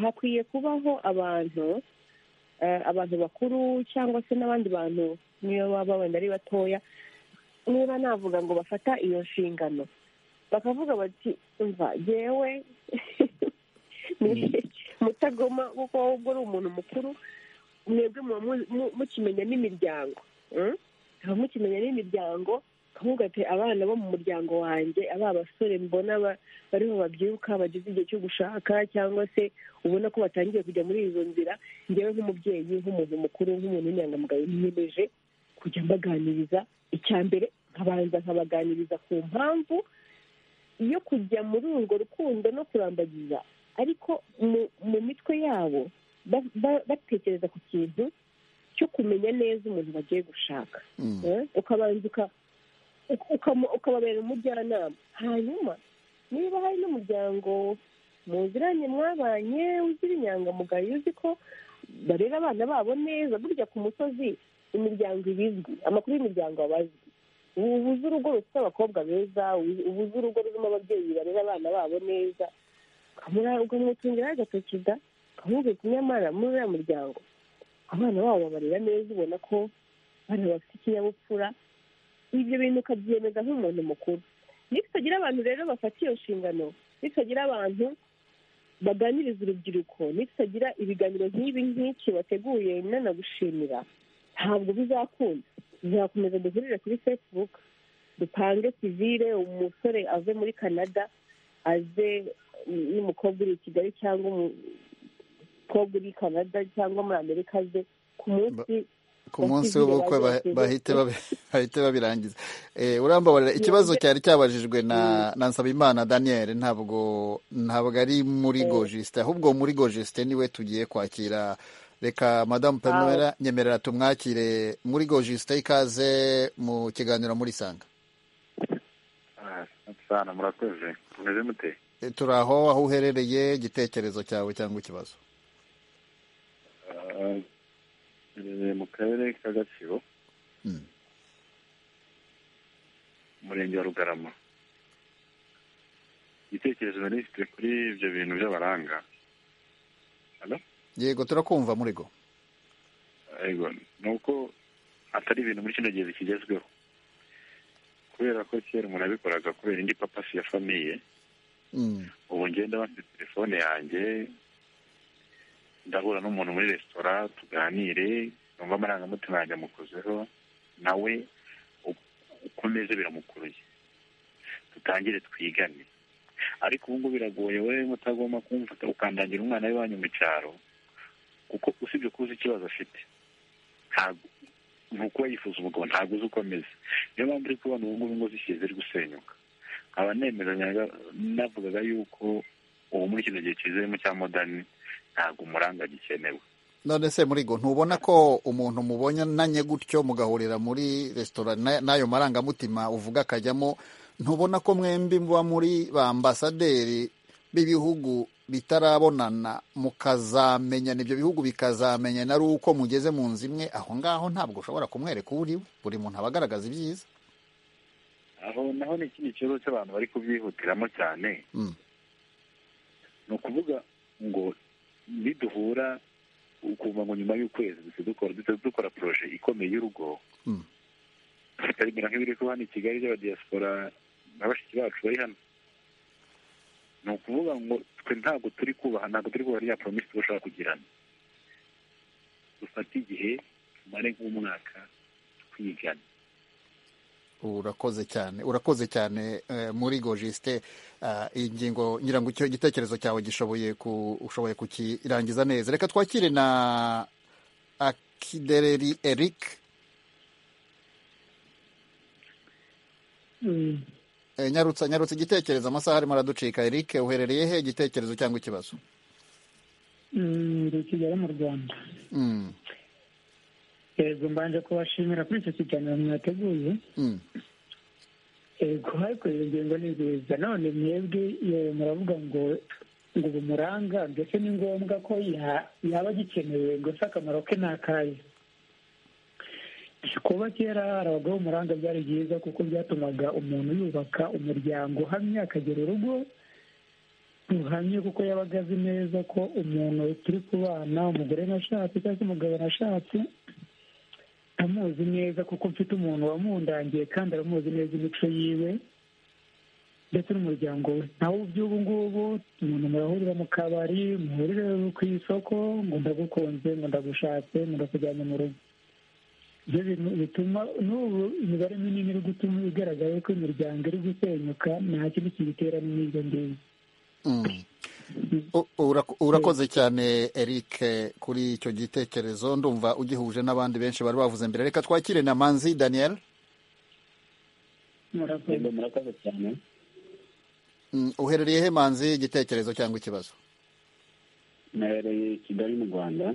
hakwiye kubaho abantu abantu bakuru cyangwa se n'abandi bantu niyo baba wenda ari batoya niba navuga ngo bafata iyo nshingano bakavuga bati umva ngewe mutagoma kuko wowe ubwo uri umuntu mukuru mwebwe muba mukimenya n'imiryango muba mukimenya n'imiryango ukavuga ati abana bo mu muryango wanjye aba basore mbona bariho babyiruka bageze igihe cyo gushaka cyangwa se ubona ko batangiye kujya muri izo nzira ngewe nk'umubyeyi nk'umuntu mukuru nk'umuntu w'inyangamugayo niyemeje kujya mbaganiriza icya mbere nkabanza nkabaganiriza ku mpamvu yo kujya muri urwo rukundo no kurambagiza ariko mu mitwe yabo batekereza ku kintu cyo kumenya neza umuntu bagiye gushaka ukabanza ukababera umujyanama hanyuma niba hari n'umuryango muziranye mwabanye ugira inyangamugayo uzi ko barera abana babo neza burya ku musozi imiryango iba izwi amakuru y'imiryango aba azwi ubu ubuze urugo rufite abakobwa beza ubuze urugo rurimo ababyeyi barera abana babo neza ukamutungiraho agatoki da ukamubwira nyamara muri uriya muryango abana babo babarera neza ubona ko abana bafite ikinyabupfura ibyo bintu ukabyemeza nk'umuntu mukuru nitutagira abantu rero bafata iyo nshingano nitutagira abantu baganiriza urubyiruko nitutagira ibiganiro nk'ibi nk'iki wateguye nanagushimira ntabwo bizakunda bizakomeza duhurire kuri facebook dupange sivire umusore ave muri canada aze n'umukobwa uri i kigali cyangwa umukobwa uri i canada cyangwa muri amerika aze ku munsi ku munsi w'ubukwe bahite babirangiza urambabarira ikibazo cyari cyabajijwe na nsabimana daniel ntabwo ntabwo ari muri gojisite ahubwo muri gojisite niwe tugiye kwakira reka madamu pemera nyemerera tumwakire muri gojisite ikaze mu kiganiro muri sanga murakoze mumeze mute turi aho aho uherereye igitekerezo cyawe cyangwa ikibazo duherereye mu karere ka gatsibo umurenge wa rugarama igitekerezo nari mfite kuri ibyo bintu by'abaranga yego turakumva murigo yego ni uko atari ibintu muri kino gihe bikigezweho kubera ko kera umuntu abikoraga kubera indi papasi ya famiye ubu ngenda bafite telefone yanjye ndahura n'umuntu muri resitora tuganire numva amarangamutima yanjye amukozeho nawe uko ameze biramukuruye dutangire twigane ariko ubu ngubu biragoye wowe utagomba kumfata ukandagira umwana w'iwanyu mu cyaro kuko usibye kuzi ikibazo afite ntabwo uko yifuza umugabo ntabwo uzi uko ameze niyo mpamvu uri kubona ubu ngubu ingo zishyize ziri gusenyuka nkaba nemeranya navugaga yuko ubu muri kino gihe kizemo cya modani ntabwo umuranga gikenewe none se muri go ntubona ko umuntu mubonanye gutyo mugahurira muri resitora n'ayo marangamutima uvuga akajyamo ntubona ko mwembi muba muri ba ambasaderi b'ibihugu bitarabonana mukazamenyana ibyo bihugu bikazamenyana ari uko mugeze mu nzu imwe aho ngaho ntabwo ushobora kumwereka uwo uriwe buri muntu aba agaragaza ibyiza aho naho ni ikindi kibazo cy'abantu bari kubyihutiramo cyane ni ukuvuga ngo niduhura ukumva ngo nyuma y'ukwezi duhita dukora duhita dukora poroje ikomeye y'urugo tukarimera nk'ibiri kuba hano i kigali by'abadiyasipora na bashiki bacu bari hano ni ukuvuga ngo twe ntabwo turi kubaha ntabwo turi kubaha rya poromisi dushobora kugirana dufate igihe tumare nk'umwaka twigana urakoze cyane urakoze cyane muri gojisite ingingo ngira ngo icyo gitekerezo cyawe gishoboye ushoboye kukirangiza neza reka twakire na akidereri eric nyarutsa nyarutsa igitekerezo amasaha arimo araducika eric uherereye he igitekerezo cyangwa ikibazo ndi kigali mu rwanda yego mbanje kubashimira kuri icyo kiganiro mwateguye yego ariko izo ngingo ni nziza none mwebwe muravuga ngo ngo bumuranga mbese ni ngombwa ko yaba agikenewe ngo se akamaro ke ni akahe kuba kera hari abagabo b'umuranga byari byiza kuko byatumaga umuntu yubaka umuryango uhamye akagira urugo ruhamye kuko yabaga azi neza ko umuntu turi kubana umugore nashatse cyangwa se umugabo nashatse amuzi neza kuko mfite umuntu wamundangiye kandi aramuzi neza imico yiwe ndetse n'umuryango we naho by'ubu ngubu umuntu murahurira mu kabari muhurire ku isoko ngo ndagukunze ngo ndagushatse ngo ndakujyanye mu rugo ibyo bituma n'ubu imibare minini iri gutuma igaragara ko imiryango iri gusenyuka nta kindi kibitera n'ibyo ngibyo urakoze cyane eric kuri icyo gitekerezo ndumva ugihuje n'abandi benshi bari bavuze mbere reka twakire na manzi daniel murakoze cyane uherereye he manzi igitekerezo cyangwa ikibazo nahereye kigali mu rwanda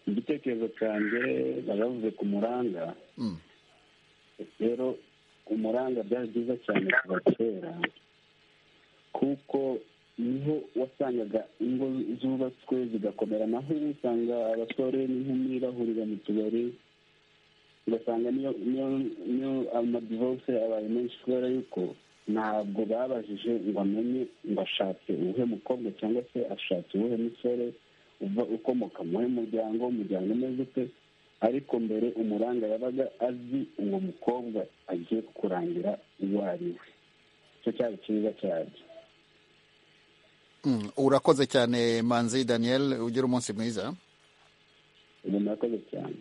igitekerezo cyanjye baravuze ku muranga rero umuranga byari byiza cyane kuva kera kuko niho wasangaga ingo zubatswe zigakomera naho ubu usanga abasore n'inkumi bahurira mu tubari ugasanga niyo amadivoruse abaye menshi kubera yuko ntabwo babajije ngo amenye ngo ashatse uwuhe mukobwa cyangwa se ashatse uwuhe musore uva ukomoka muhe muryango umuryango umeze ute ariko mbere umuranga yabaga azi uwo mukobwa agiye kurangira uwo ari we icyo cyari cyiza cyane urakoze cyane manzi daniel ugira umunsi mwiza murakoze cyane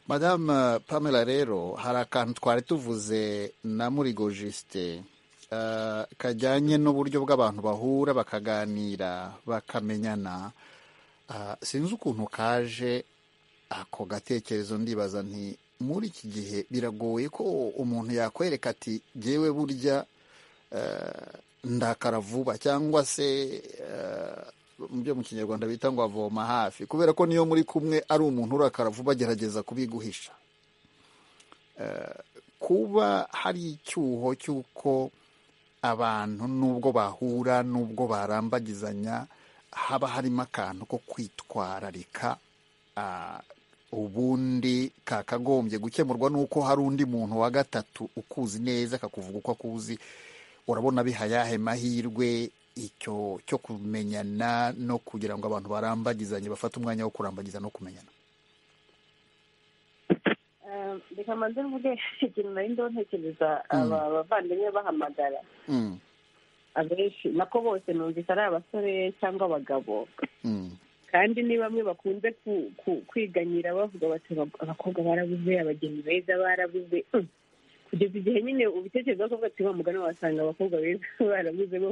madamu pamela rero hari akantu twari tuvuze na murigo jisite kajyanye n'uburyo bw'abantu bahura bakaganira bakamenyana sinzi ukuntu kaje ako gatekerezo ndibaza nti muri iki gihe biragoye ko umuntu yakwereka ati ngewe burya ndakara vuba cyangwa se mu byo mu kinyarwanda bita ngo avoma hafi kubera ko niyo muri kumwe ari umuntu urakara vuba agerageza kubiguhisha kuba hari icyuho cy'uko abantu n'ubwo bahura n'ubwo barambagizanya haba harimo akantu ko kwitwararika ubundi kakagombye gukemurwa n'uko hari undi muntu wa gatatu ukuzi neza akakuvuga uko akuzi urabona bihayahe mahirwe icyo cyo kumenyana no kugira ngo abantu barambagizanye bafate umwanya wo kurambagiza no kumenyana reka mbanze mvuge ikintu nari ndiho ntekereza aba bavandimwe bahamagara abenshi nako bose numvise ari abasore cyangwa abagabo kandi ni bamwe bakunze kwiganyira bavuga bati abakobwa barabuze abageni beza barabuze kugeza igihe nyine ubitekerezo bakavuga ati mugana wasanga abakobwa beza barabuze bo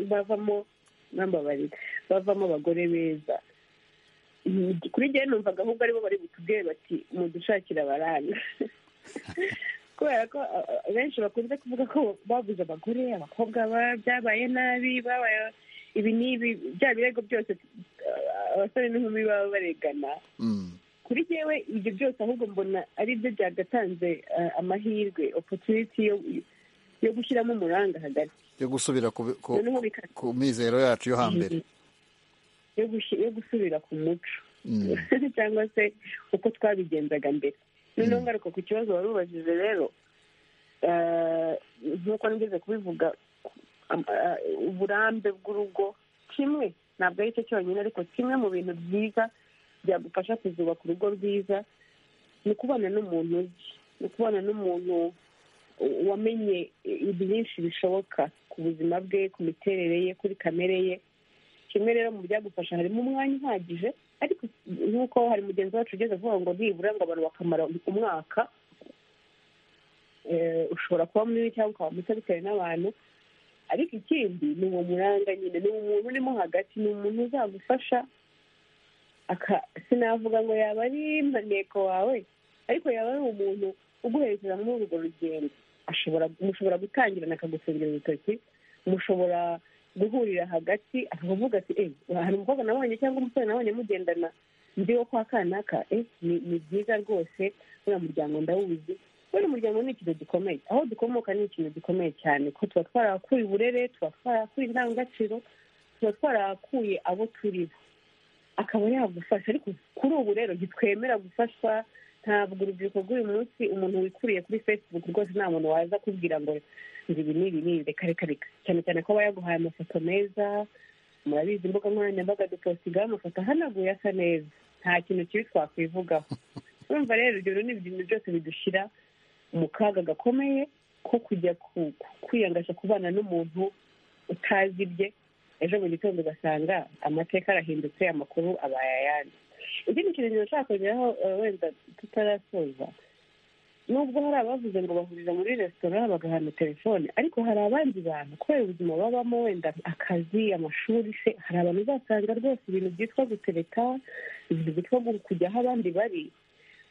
bavamo nambabarira bavamo abagore beza kuri njyewe numvaga ahubwo aribo bari butubwire bati mudushakire abaranga kubera ko benshi bakunze kuvuga ko babuze abagore abakobwa byabaye nabi babaye ibi ni ibi bya birego byose abasore n'inkumi baba baregana kuri yewe ibyo byose ahubwo mbona ari byo byagatanze amahirwe opotuniti yo gushyiramo umuranga hagati yo gusubira ku mizero yacu yo hambere yo gusubira ku muco cyangwa se uko twabigenzaga mbere noneho ngaruka ku kibazo wari ubajije rero nk'uko nigeze kubivuga uburambe bw'urugo kimwe ntabwo ari cyo cyonyine ariko kimwe mu bintu byiza byagufasha kuzubaka urugo rwiza ni ukubana n'umuntu uzi ni ukubana n'umuntu wamenye byinshi bishoboka ku buzima bwe ku miterere ye kuri kamere ye kimwe rero mu byagufasha harimo umwanya uhagije ariko nk'uko hari mugenzi wacu ugeze avuga ngo nibura ngo abantu bakamara umwaka ushobora kuba munini cyangwa ukaba muto bitewe n'abantu ariko ikindi ni uwo muranga nyine ni umuntu urimo hagati ni umuntu uzagufasha sinavuga ngo yaba ari intego wawe ariko yaba ari umuntu uguherekeza muri urwo rugendo mushobora gutangirana akagutungira urutoki mushobora guhurira hagati akavuga ati hari umukobwa nabonye cyangwa umusore nabonye mugendana ndi wo kwa kanaka ni byiza rwose uriya muryango ndawuzi kubera umuryango ni ikintu gikomeye aho dukomoka ni ikintu gikomeye cyane ko tuba twarahakuye uburere tuba twarahakuye indangagaciro tuba twarahakuye abo turi bo akaba yagufasha ariko kuri ubu rero ntitwemera gufashwa ntabwo urubyiruko rw'uyu munsi umuntu wikuriye kuri facebook rwose nta muntu waza akubwira ngo ngo ibi ni ibi ni ibi reka reka reka cyane cyane ko aba yaguhaye amafoto meza murabizi imbuga nkoranyambaga duposigaho amafoto ahanaguye asa neza nta kintu kibi twakwivugaho urumva rero urugero ni ibintu byose bidushyira mu kaga gakomeye ko kujya kwiyangasha kubana n'umuntu utazi ibye ejo mu gitondo ugasanga amateka arahindutse amakuru abaye ayandi ikindi kintu nshaka kongeraho wenda tutarasoza nubwo hari abavuze ngo bahurira muri resitora bagahana telefone ariko hari abandi bantu kubera ubuzima babamo wenda akazi amashuri se hari abantu uzasanga rwose ibintu byitwa gutereka ibintu byitwa kujya aho abandi bari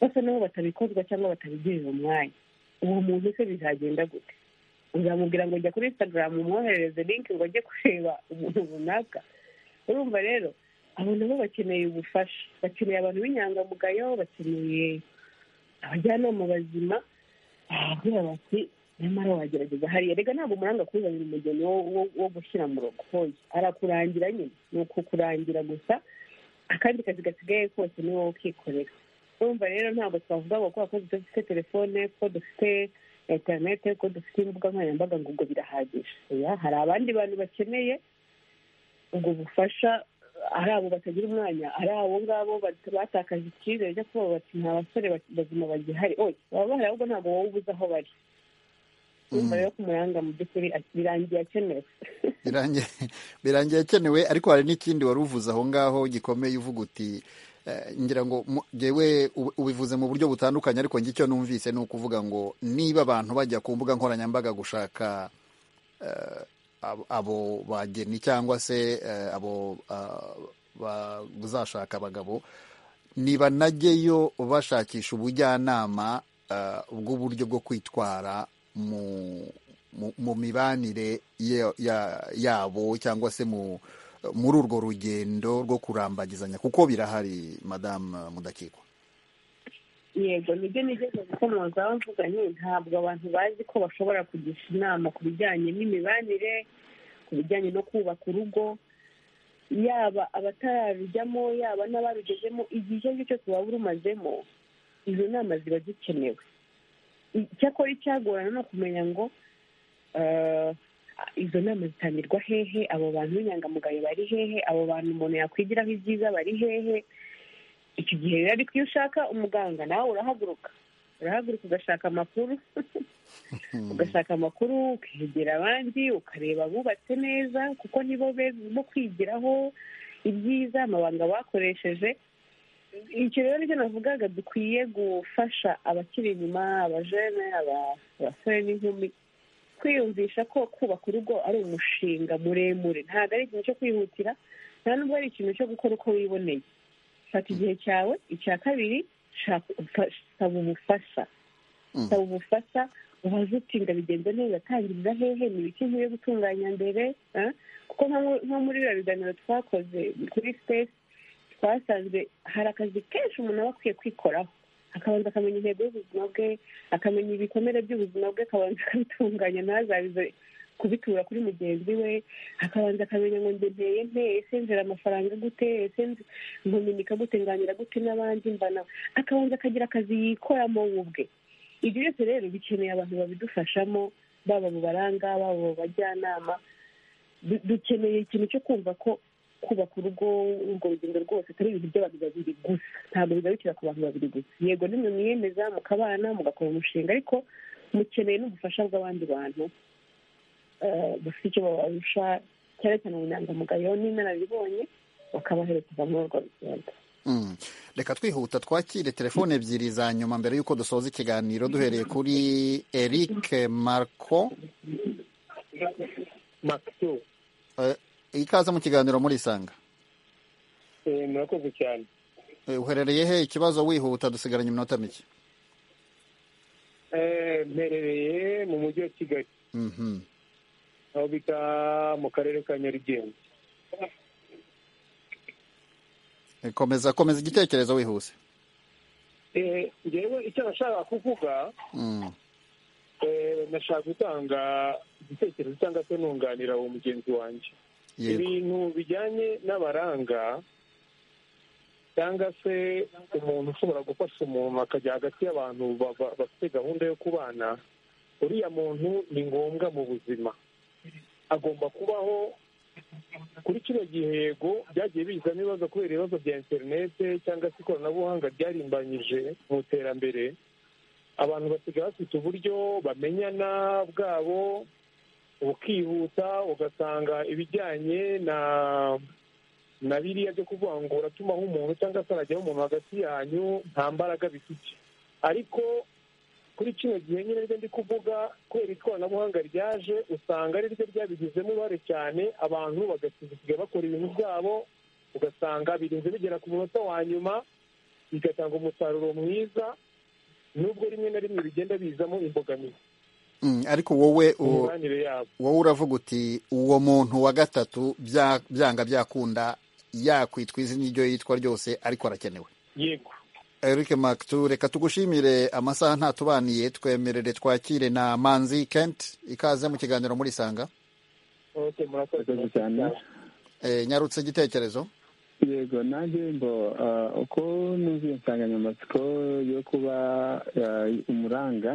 basa n'aho batabikozwa cyangwa batabigirira umwanya uwo muntu se bizagenda gute uzamubwira ngo jya kuri instagram umwoherereze linki ngo ajye kureba umuntu runaka urumva rero abo nabo bakeneye ubufasha bakeneye abantu b'inyangamugayo bakeneye abajyanama bazima bahabwira bati nyamara wagerageza hariya reka ntabwo umuranga kuzanira umugeni wo gushyira mu rugo arakurangira nyine ni ukukurangira gusa akandi kazi gasigaye kose ni wowe ukikorera urumva rero ntabwo twavuga ngo kubera ko dufite telefone ko dufite interinete ko dufite imbuga nkoranyambaga ngo ubwo birahagije hari abandi bantu bakeneye ubwo bufasha ari abo batagira umwanya ari abo ngabo batakaje icyizere cyo kuba bati nta basore bazima bagihari oya baba bahari ahubwo ntabwo wowe ubuze aho bari umuriro wo kumuranga mu by'ukuri birangiye akenewe birangiye akenewe ariko hari n'ikindi wari uvuze aho ngaho gikomeye uvuga uti ngira ngo ngewe ubivuze mu buryo butandukanye ariko njye icyo numvise ni ukuvuga ngo niba abantu bajya ku mbuga nkoranyambaga gushaka abo bageni cyangwa se abo bazashaka abagabo ntibanajyeyo bashakisha ubujyanama bw'uburyo bwo kwitwara mu mibanire yabo cyangwa se mu muri urwo rugendo rwo kurambagizanya kuko birahari madamu mudakikwa yego nibyo nigeze gukomozaho mvuga nti ntabwo abantu bazi ko bashobora kugisha inama ku bijyanye n'imibanire ku bijyanye no kubaka urugo yaba abatararujyamo yaba n'abarugezemo igihe icyo ari cyo cyose waba urumazemo izo nama ziba zikenewe icyakora icyagorana ni ukumenya ngo izo nama zitangirwa hehe abo bantu b'inyangamugayo bari hehe abo bantu umuntu yakwigiraho ibyiza bari hehe iki gihe rero ariko iyo ushaka umuganga nawe urahaguruka urahaguruka ugashaka amakuru ugashaka amakuru ukegera abandi ukareba abubatse neza kuko nibo bo kwigiraho ibyiza amabanga bakoresheje icyo rero nicyo navugaga dukwiye gufasha abakiri inyuma abajene abasore n'inkumi kwiyumvisha ko kubaka urugo ari umushinga muremure ntabwo ari ikintu cyo kwihutira nta nubwo ari ikintu cyo gukora uko wiboneye fata igihe cyawe icya kabiri saba ubufasha saba ubufasha ubaze uti ngo bigenze neza tangiriza hehe ni ibiki nkwiye gutunganya mbere kuko nko muri biriya biganiro twakoze kuri sitesi twasanzwe hari akazi kenshi umuntu aba akwiye kwikoraho akabanza akamenya intego y'ubuzima bwe akamenya ibikomere by'ubuzima bwe akabanza akabitunganya ntazabize kubitura kuri mugenzi we akabanza akamenya ngo ndebeye nte ese nzira amafaranga gute ese nkominika gute nganira gute n'abandi mbana akabanza akagira akazi yikoramo we ubwe ibyo byose rero bikeneye abantu babidufashamo baba mu baranga baba mu bajyanama dukeneye ikintu cyo kumva ko kubaka urugo urwo rugendo rwose atari ibintu by'abantu babiri gusa ntabwo bigarukira ku bantu babiri gusa yego nimwe mwiyemeza mukabana mugakora umushinga ariko mukeneye n'ubufasha bw'abandi bantu bafite icyo babarusha cyane cyane ubunyangamugayo n'inararibonye bakabaherekeza muri urwo rugendo reka twihuta twakire telefone ebyiri za nyuma mbere y'uko dusoza ikiganiro duhereye kuri eric marco ikaze mu kiganiro murisanga murakoze cyane uherereye he ikibazo wihuta dusigaranye iminota mike mperereye mu mujyi wa kigali aho bita mu karere ka nyarugenge komeza komeza igitekerezo wihuse ngewe icyo nashaka kuvuga nashaka gutanga igitekerezo cyangwa se nunganira uwo mugenzi wanjye ibintu bijyanye n'abaranga cyangwa se umuntu ushobora gufasha umuntu akajya hagati y'abantu bafite gahunda yo kubana uriya muntu ni ngombwa mu buzima agomba kubaho kuri kino gihe yego byagiye bizamo ibibazo kubera ibibazo bya interinete cyangwa se ikoranabuhanga ryarimbanyije mu iterambere abantu basigaye bafite uburyo bamenyana bwabo bukihuta ugasanga ibijyanye na na biriya byo kuvuga ngo uratumaho umuntu cyangwa se arajyaho umuntu hagati yanyu nta mbaraga bifite ariko kuri kino gihe nyine ryo ndi kuvuga kubera ikoranabuhanga ryaje usanga ari ryo ryabigizemo uruhare cyane abantu bagasigaye bakora ibintu byabo ugasanga birinze bigera ku munota wa nyuma bigatanga umusaruro mwiza nubwo rimwe na rimwe bigenda bizamo imbogamizi ariko wowe wowe uravuga uti uwo muntu wa gatatu byanga byakunda yakwitwa izina iryo yitwa ryose ariko arakenewe yego eric makitu reka tugushimire amasaha ntatubaniye twemerere twakire na manzi kent ikaze mu kiganiro muri sanga nyarutse igitekerezo yego nanjye ngo uko nuzuye insanganyamatsiko yo kuba umuranga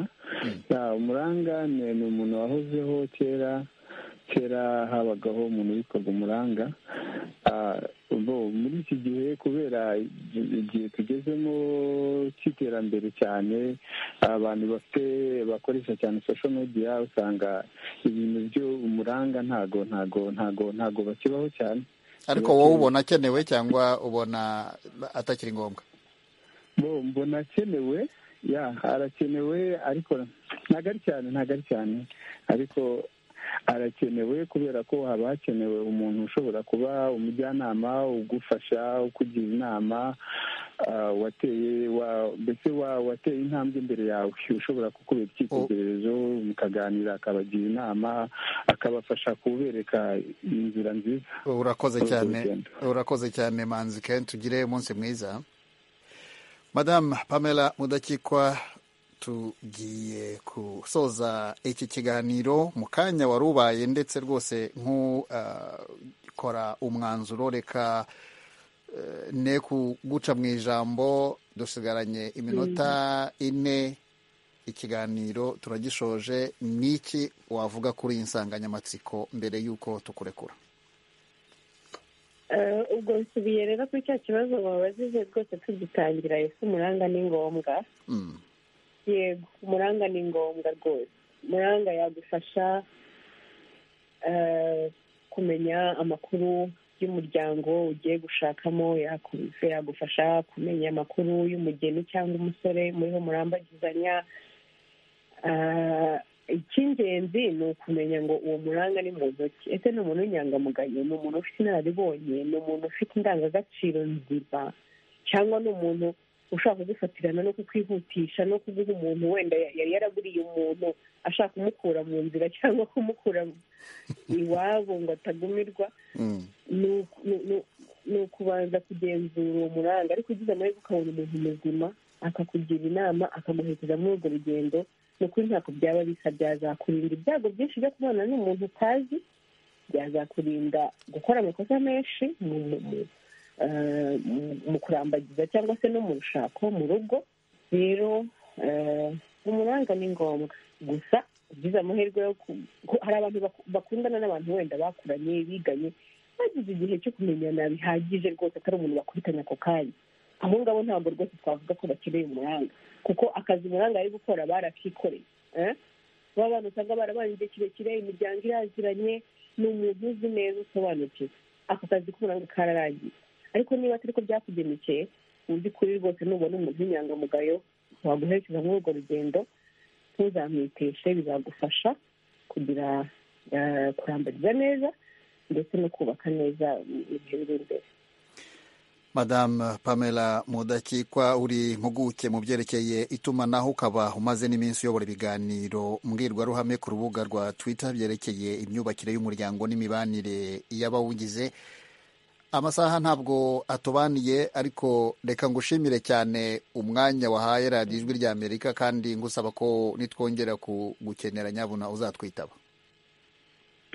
umuranga ni umuntu wahozeho kera kera habagaho umuntu witwaga umuranga muri iki gihe kubera igihe tugezemo cy'iterambere cyane abantu bafite bakoresha cyane social media usanga ibintu by'umuranga ntago ntago ntago ntago bakibaho cyane ariko wowe ubona akenewe cyangwa ubona atakiri ngombwa mbona akenewe ya arakenewe ariko ntabwo ari cyane ntabwo ari cyane ariko arakenewe kubera ko haba hakenewe umuntu ushobora kuba umujyanama ugufasha ukugira inama wateye mbese wateye intambwe imbere yawe ushobora kukubera icyitegererezo mukaganira akabagira inama akabafasha kubereka inzira nziza urakoze cyane urakoze cyane manzi kenshi tugire umunsi mwiza madamu pamela mudakikwa tugiye gusoza iki kiganiro mu kanya wari ubaye ndetse rwose nk'ukora umwanzuro reka ne kuguca mu ijambo dusigaranye iminota ine ikiganiro turagishoje n'iki wavuga kuri iyi nsanganyamatsiko mbere y'uko tukurekura ubwo nsubiye rero kuri cya kibazo wabajije rwose tugitangira ese umuranga ni ngombwa yego umuranga ni ngombwa rwose umuranga yagufasha kumenya amakuru y'umuryango ugiye gushakamo yakubise yagufasha kumenya amakuru y'umugeni cyangwa umusore muriho murambagizanya icy'ingenzi ni ukumenya ngo uwo muranga ni muntu ki ese ni umuntu w'inyangamugayo ni umuntu ufite inararibonye ni umuntu ufite indangagaciro nzima cyangwa ni umuntu ushaka kugufatirana no kukwihutisha no kuguha umuntu wenda yari yaraburiye umuntu ashaka kumukura mu nzira cyangwa kumukura iwabo ngo atagumirwa ni ukubanza kugenzura uwo muranga ariko ugize amahirwe ukabona umuntu muzima akakugira inama akaguherekeza muri urwo rugendo ni ukuri ntabwo byaba bisa byazakurinda ibyago byinshi byo kubana n'umuntu utazi byazakurinda gukora amakosa menshi mu kurambagiza cyangwa se no mu rushako mu rugo rero umuranga ni ngombwa gusa ugize amahirwe yo hari abantu bakundana n'abantu wenda bakuranye biganye bagize igihe cyo kumenyana bihagije rwose atari umuntu bakubitanya ako kanya abo ngabo ntabwo rwose twavuga ko bakeneye umuranga kuko akazi umuranga ari gukora barakikoreye baba bantu usanga barabaye igihe kirekire imiryango iraziranye ni umuntu uzi neza usobanukiwe ako kazi k'umuranga kararangiye ariko niba atari ko byakugemekeye mu by'ukuri rwose nubona umuntu w'inyangamugayo waguherekeza muri urwo rugendo ntuzamwiteshe bizagufasha kugira kurambariza neza ndetse no kubaka neza ibihe biri imbere madamu pamela mudakikwa uri impuguke mu byerekeye itumanaho ukaba umaze n'iminsi uyobora ibiganiro mbwirwaruhame ku rubuga rwa twitter byerekeye imyubakire y'umuryango n'imibanire y'abawugize amasaha ntabwo atubaniye ariko reka ngushimire cyane umwanya wahaye radiyo ijwi rya amerika kandi ngusaba ko nitwongera gukenera nyabuna uzatwitaba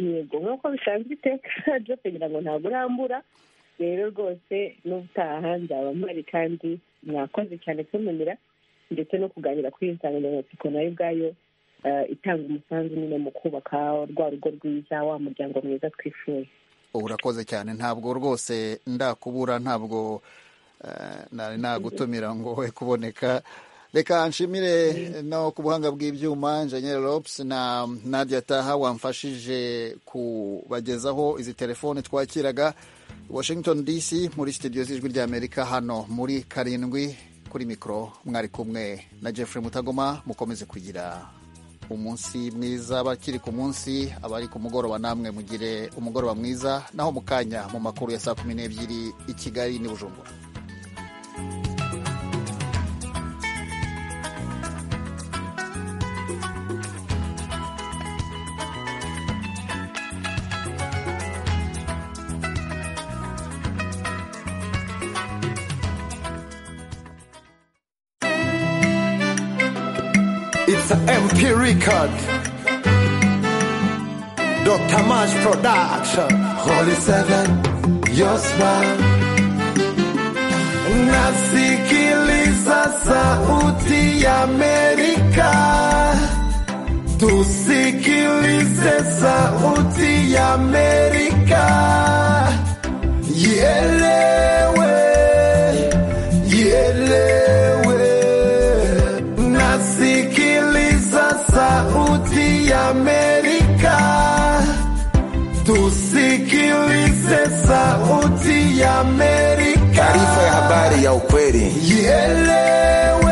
yego nk'uko bisanzwe iteka ryo kugira ngo ntabwo urambura rero rwose n'ubutaha nzaba mpari kandi mwakoze cyane kumenera ndetse no kuganira kuri iyo nsanganyamatsiko nayo ubwayo itanga umusanzu nyine mu kubaka rwa rugo rwiza wa muryango mwiza twifuye urakoze cyane ntabwo rwose ndakubura ntabwo nari nagutumira ngo we kuboneka reka nshimire no ku buhanga bw'ibyuma Engineer Lopes na Nadia Taha wamfashije kubagezaho izi telefoni twakiraga Washington DC muri studio z'ijwi ry'Amerika hano muri karindwi kuri mikoro mwari kumwe na Jeffrey Mutagoma mukomeze kugira umunsi mwiza abakiri ku munsi abari ku mugoroba namwe mugire umugoroba mwiza naho mu kanya mu makuru ya saa kumi n'ebyiri i Kigali n'i Bujumbura MP Record Dr. Mash Production Holy Seven Your Smile Nasikiliza sauti ya Amerika tusikilize sauti ya Amerika, ielewe ielewe. Nasikiliza sauti ya Amerika, tusikilize sauti ya Amerika, taarifa ya habari ya ukweli ielewe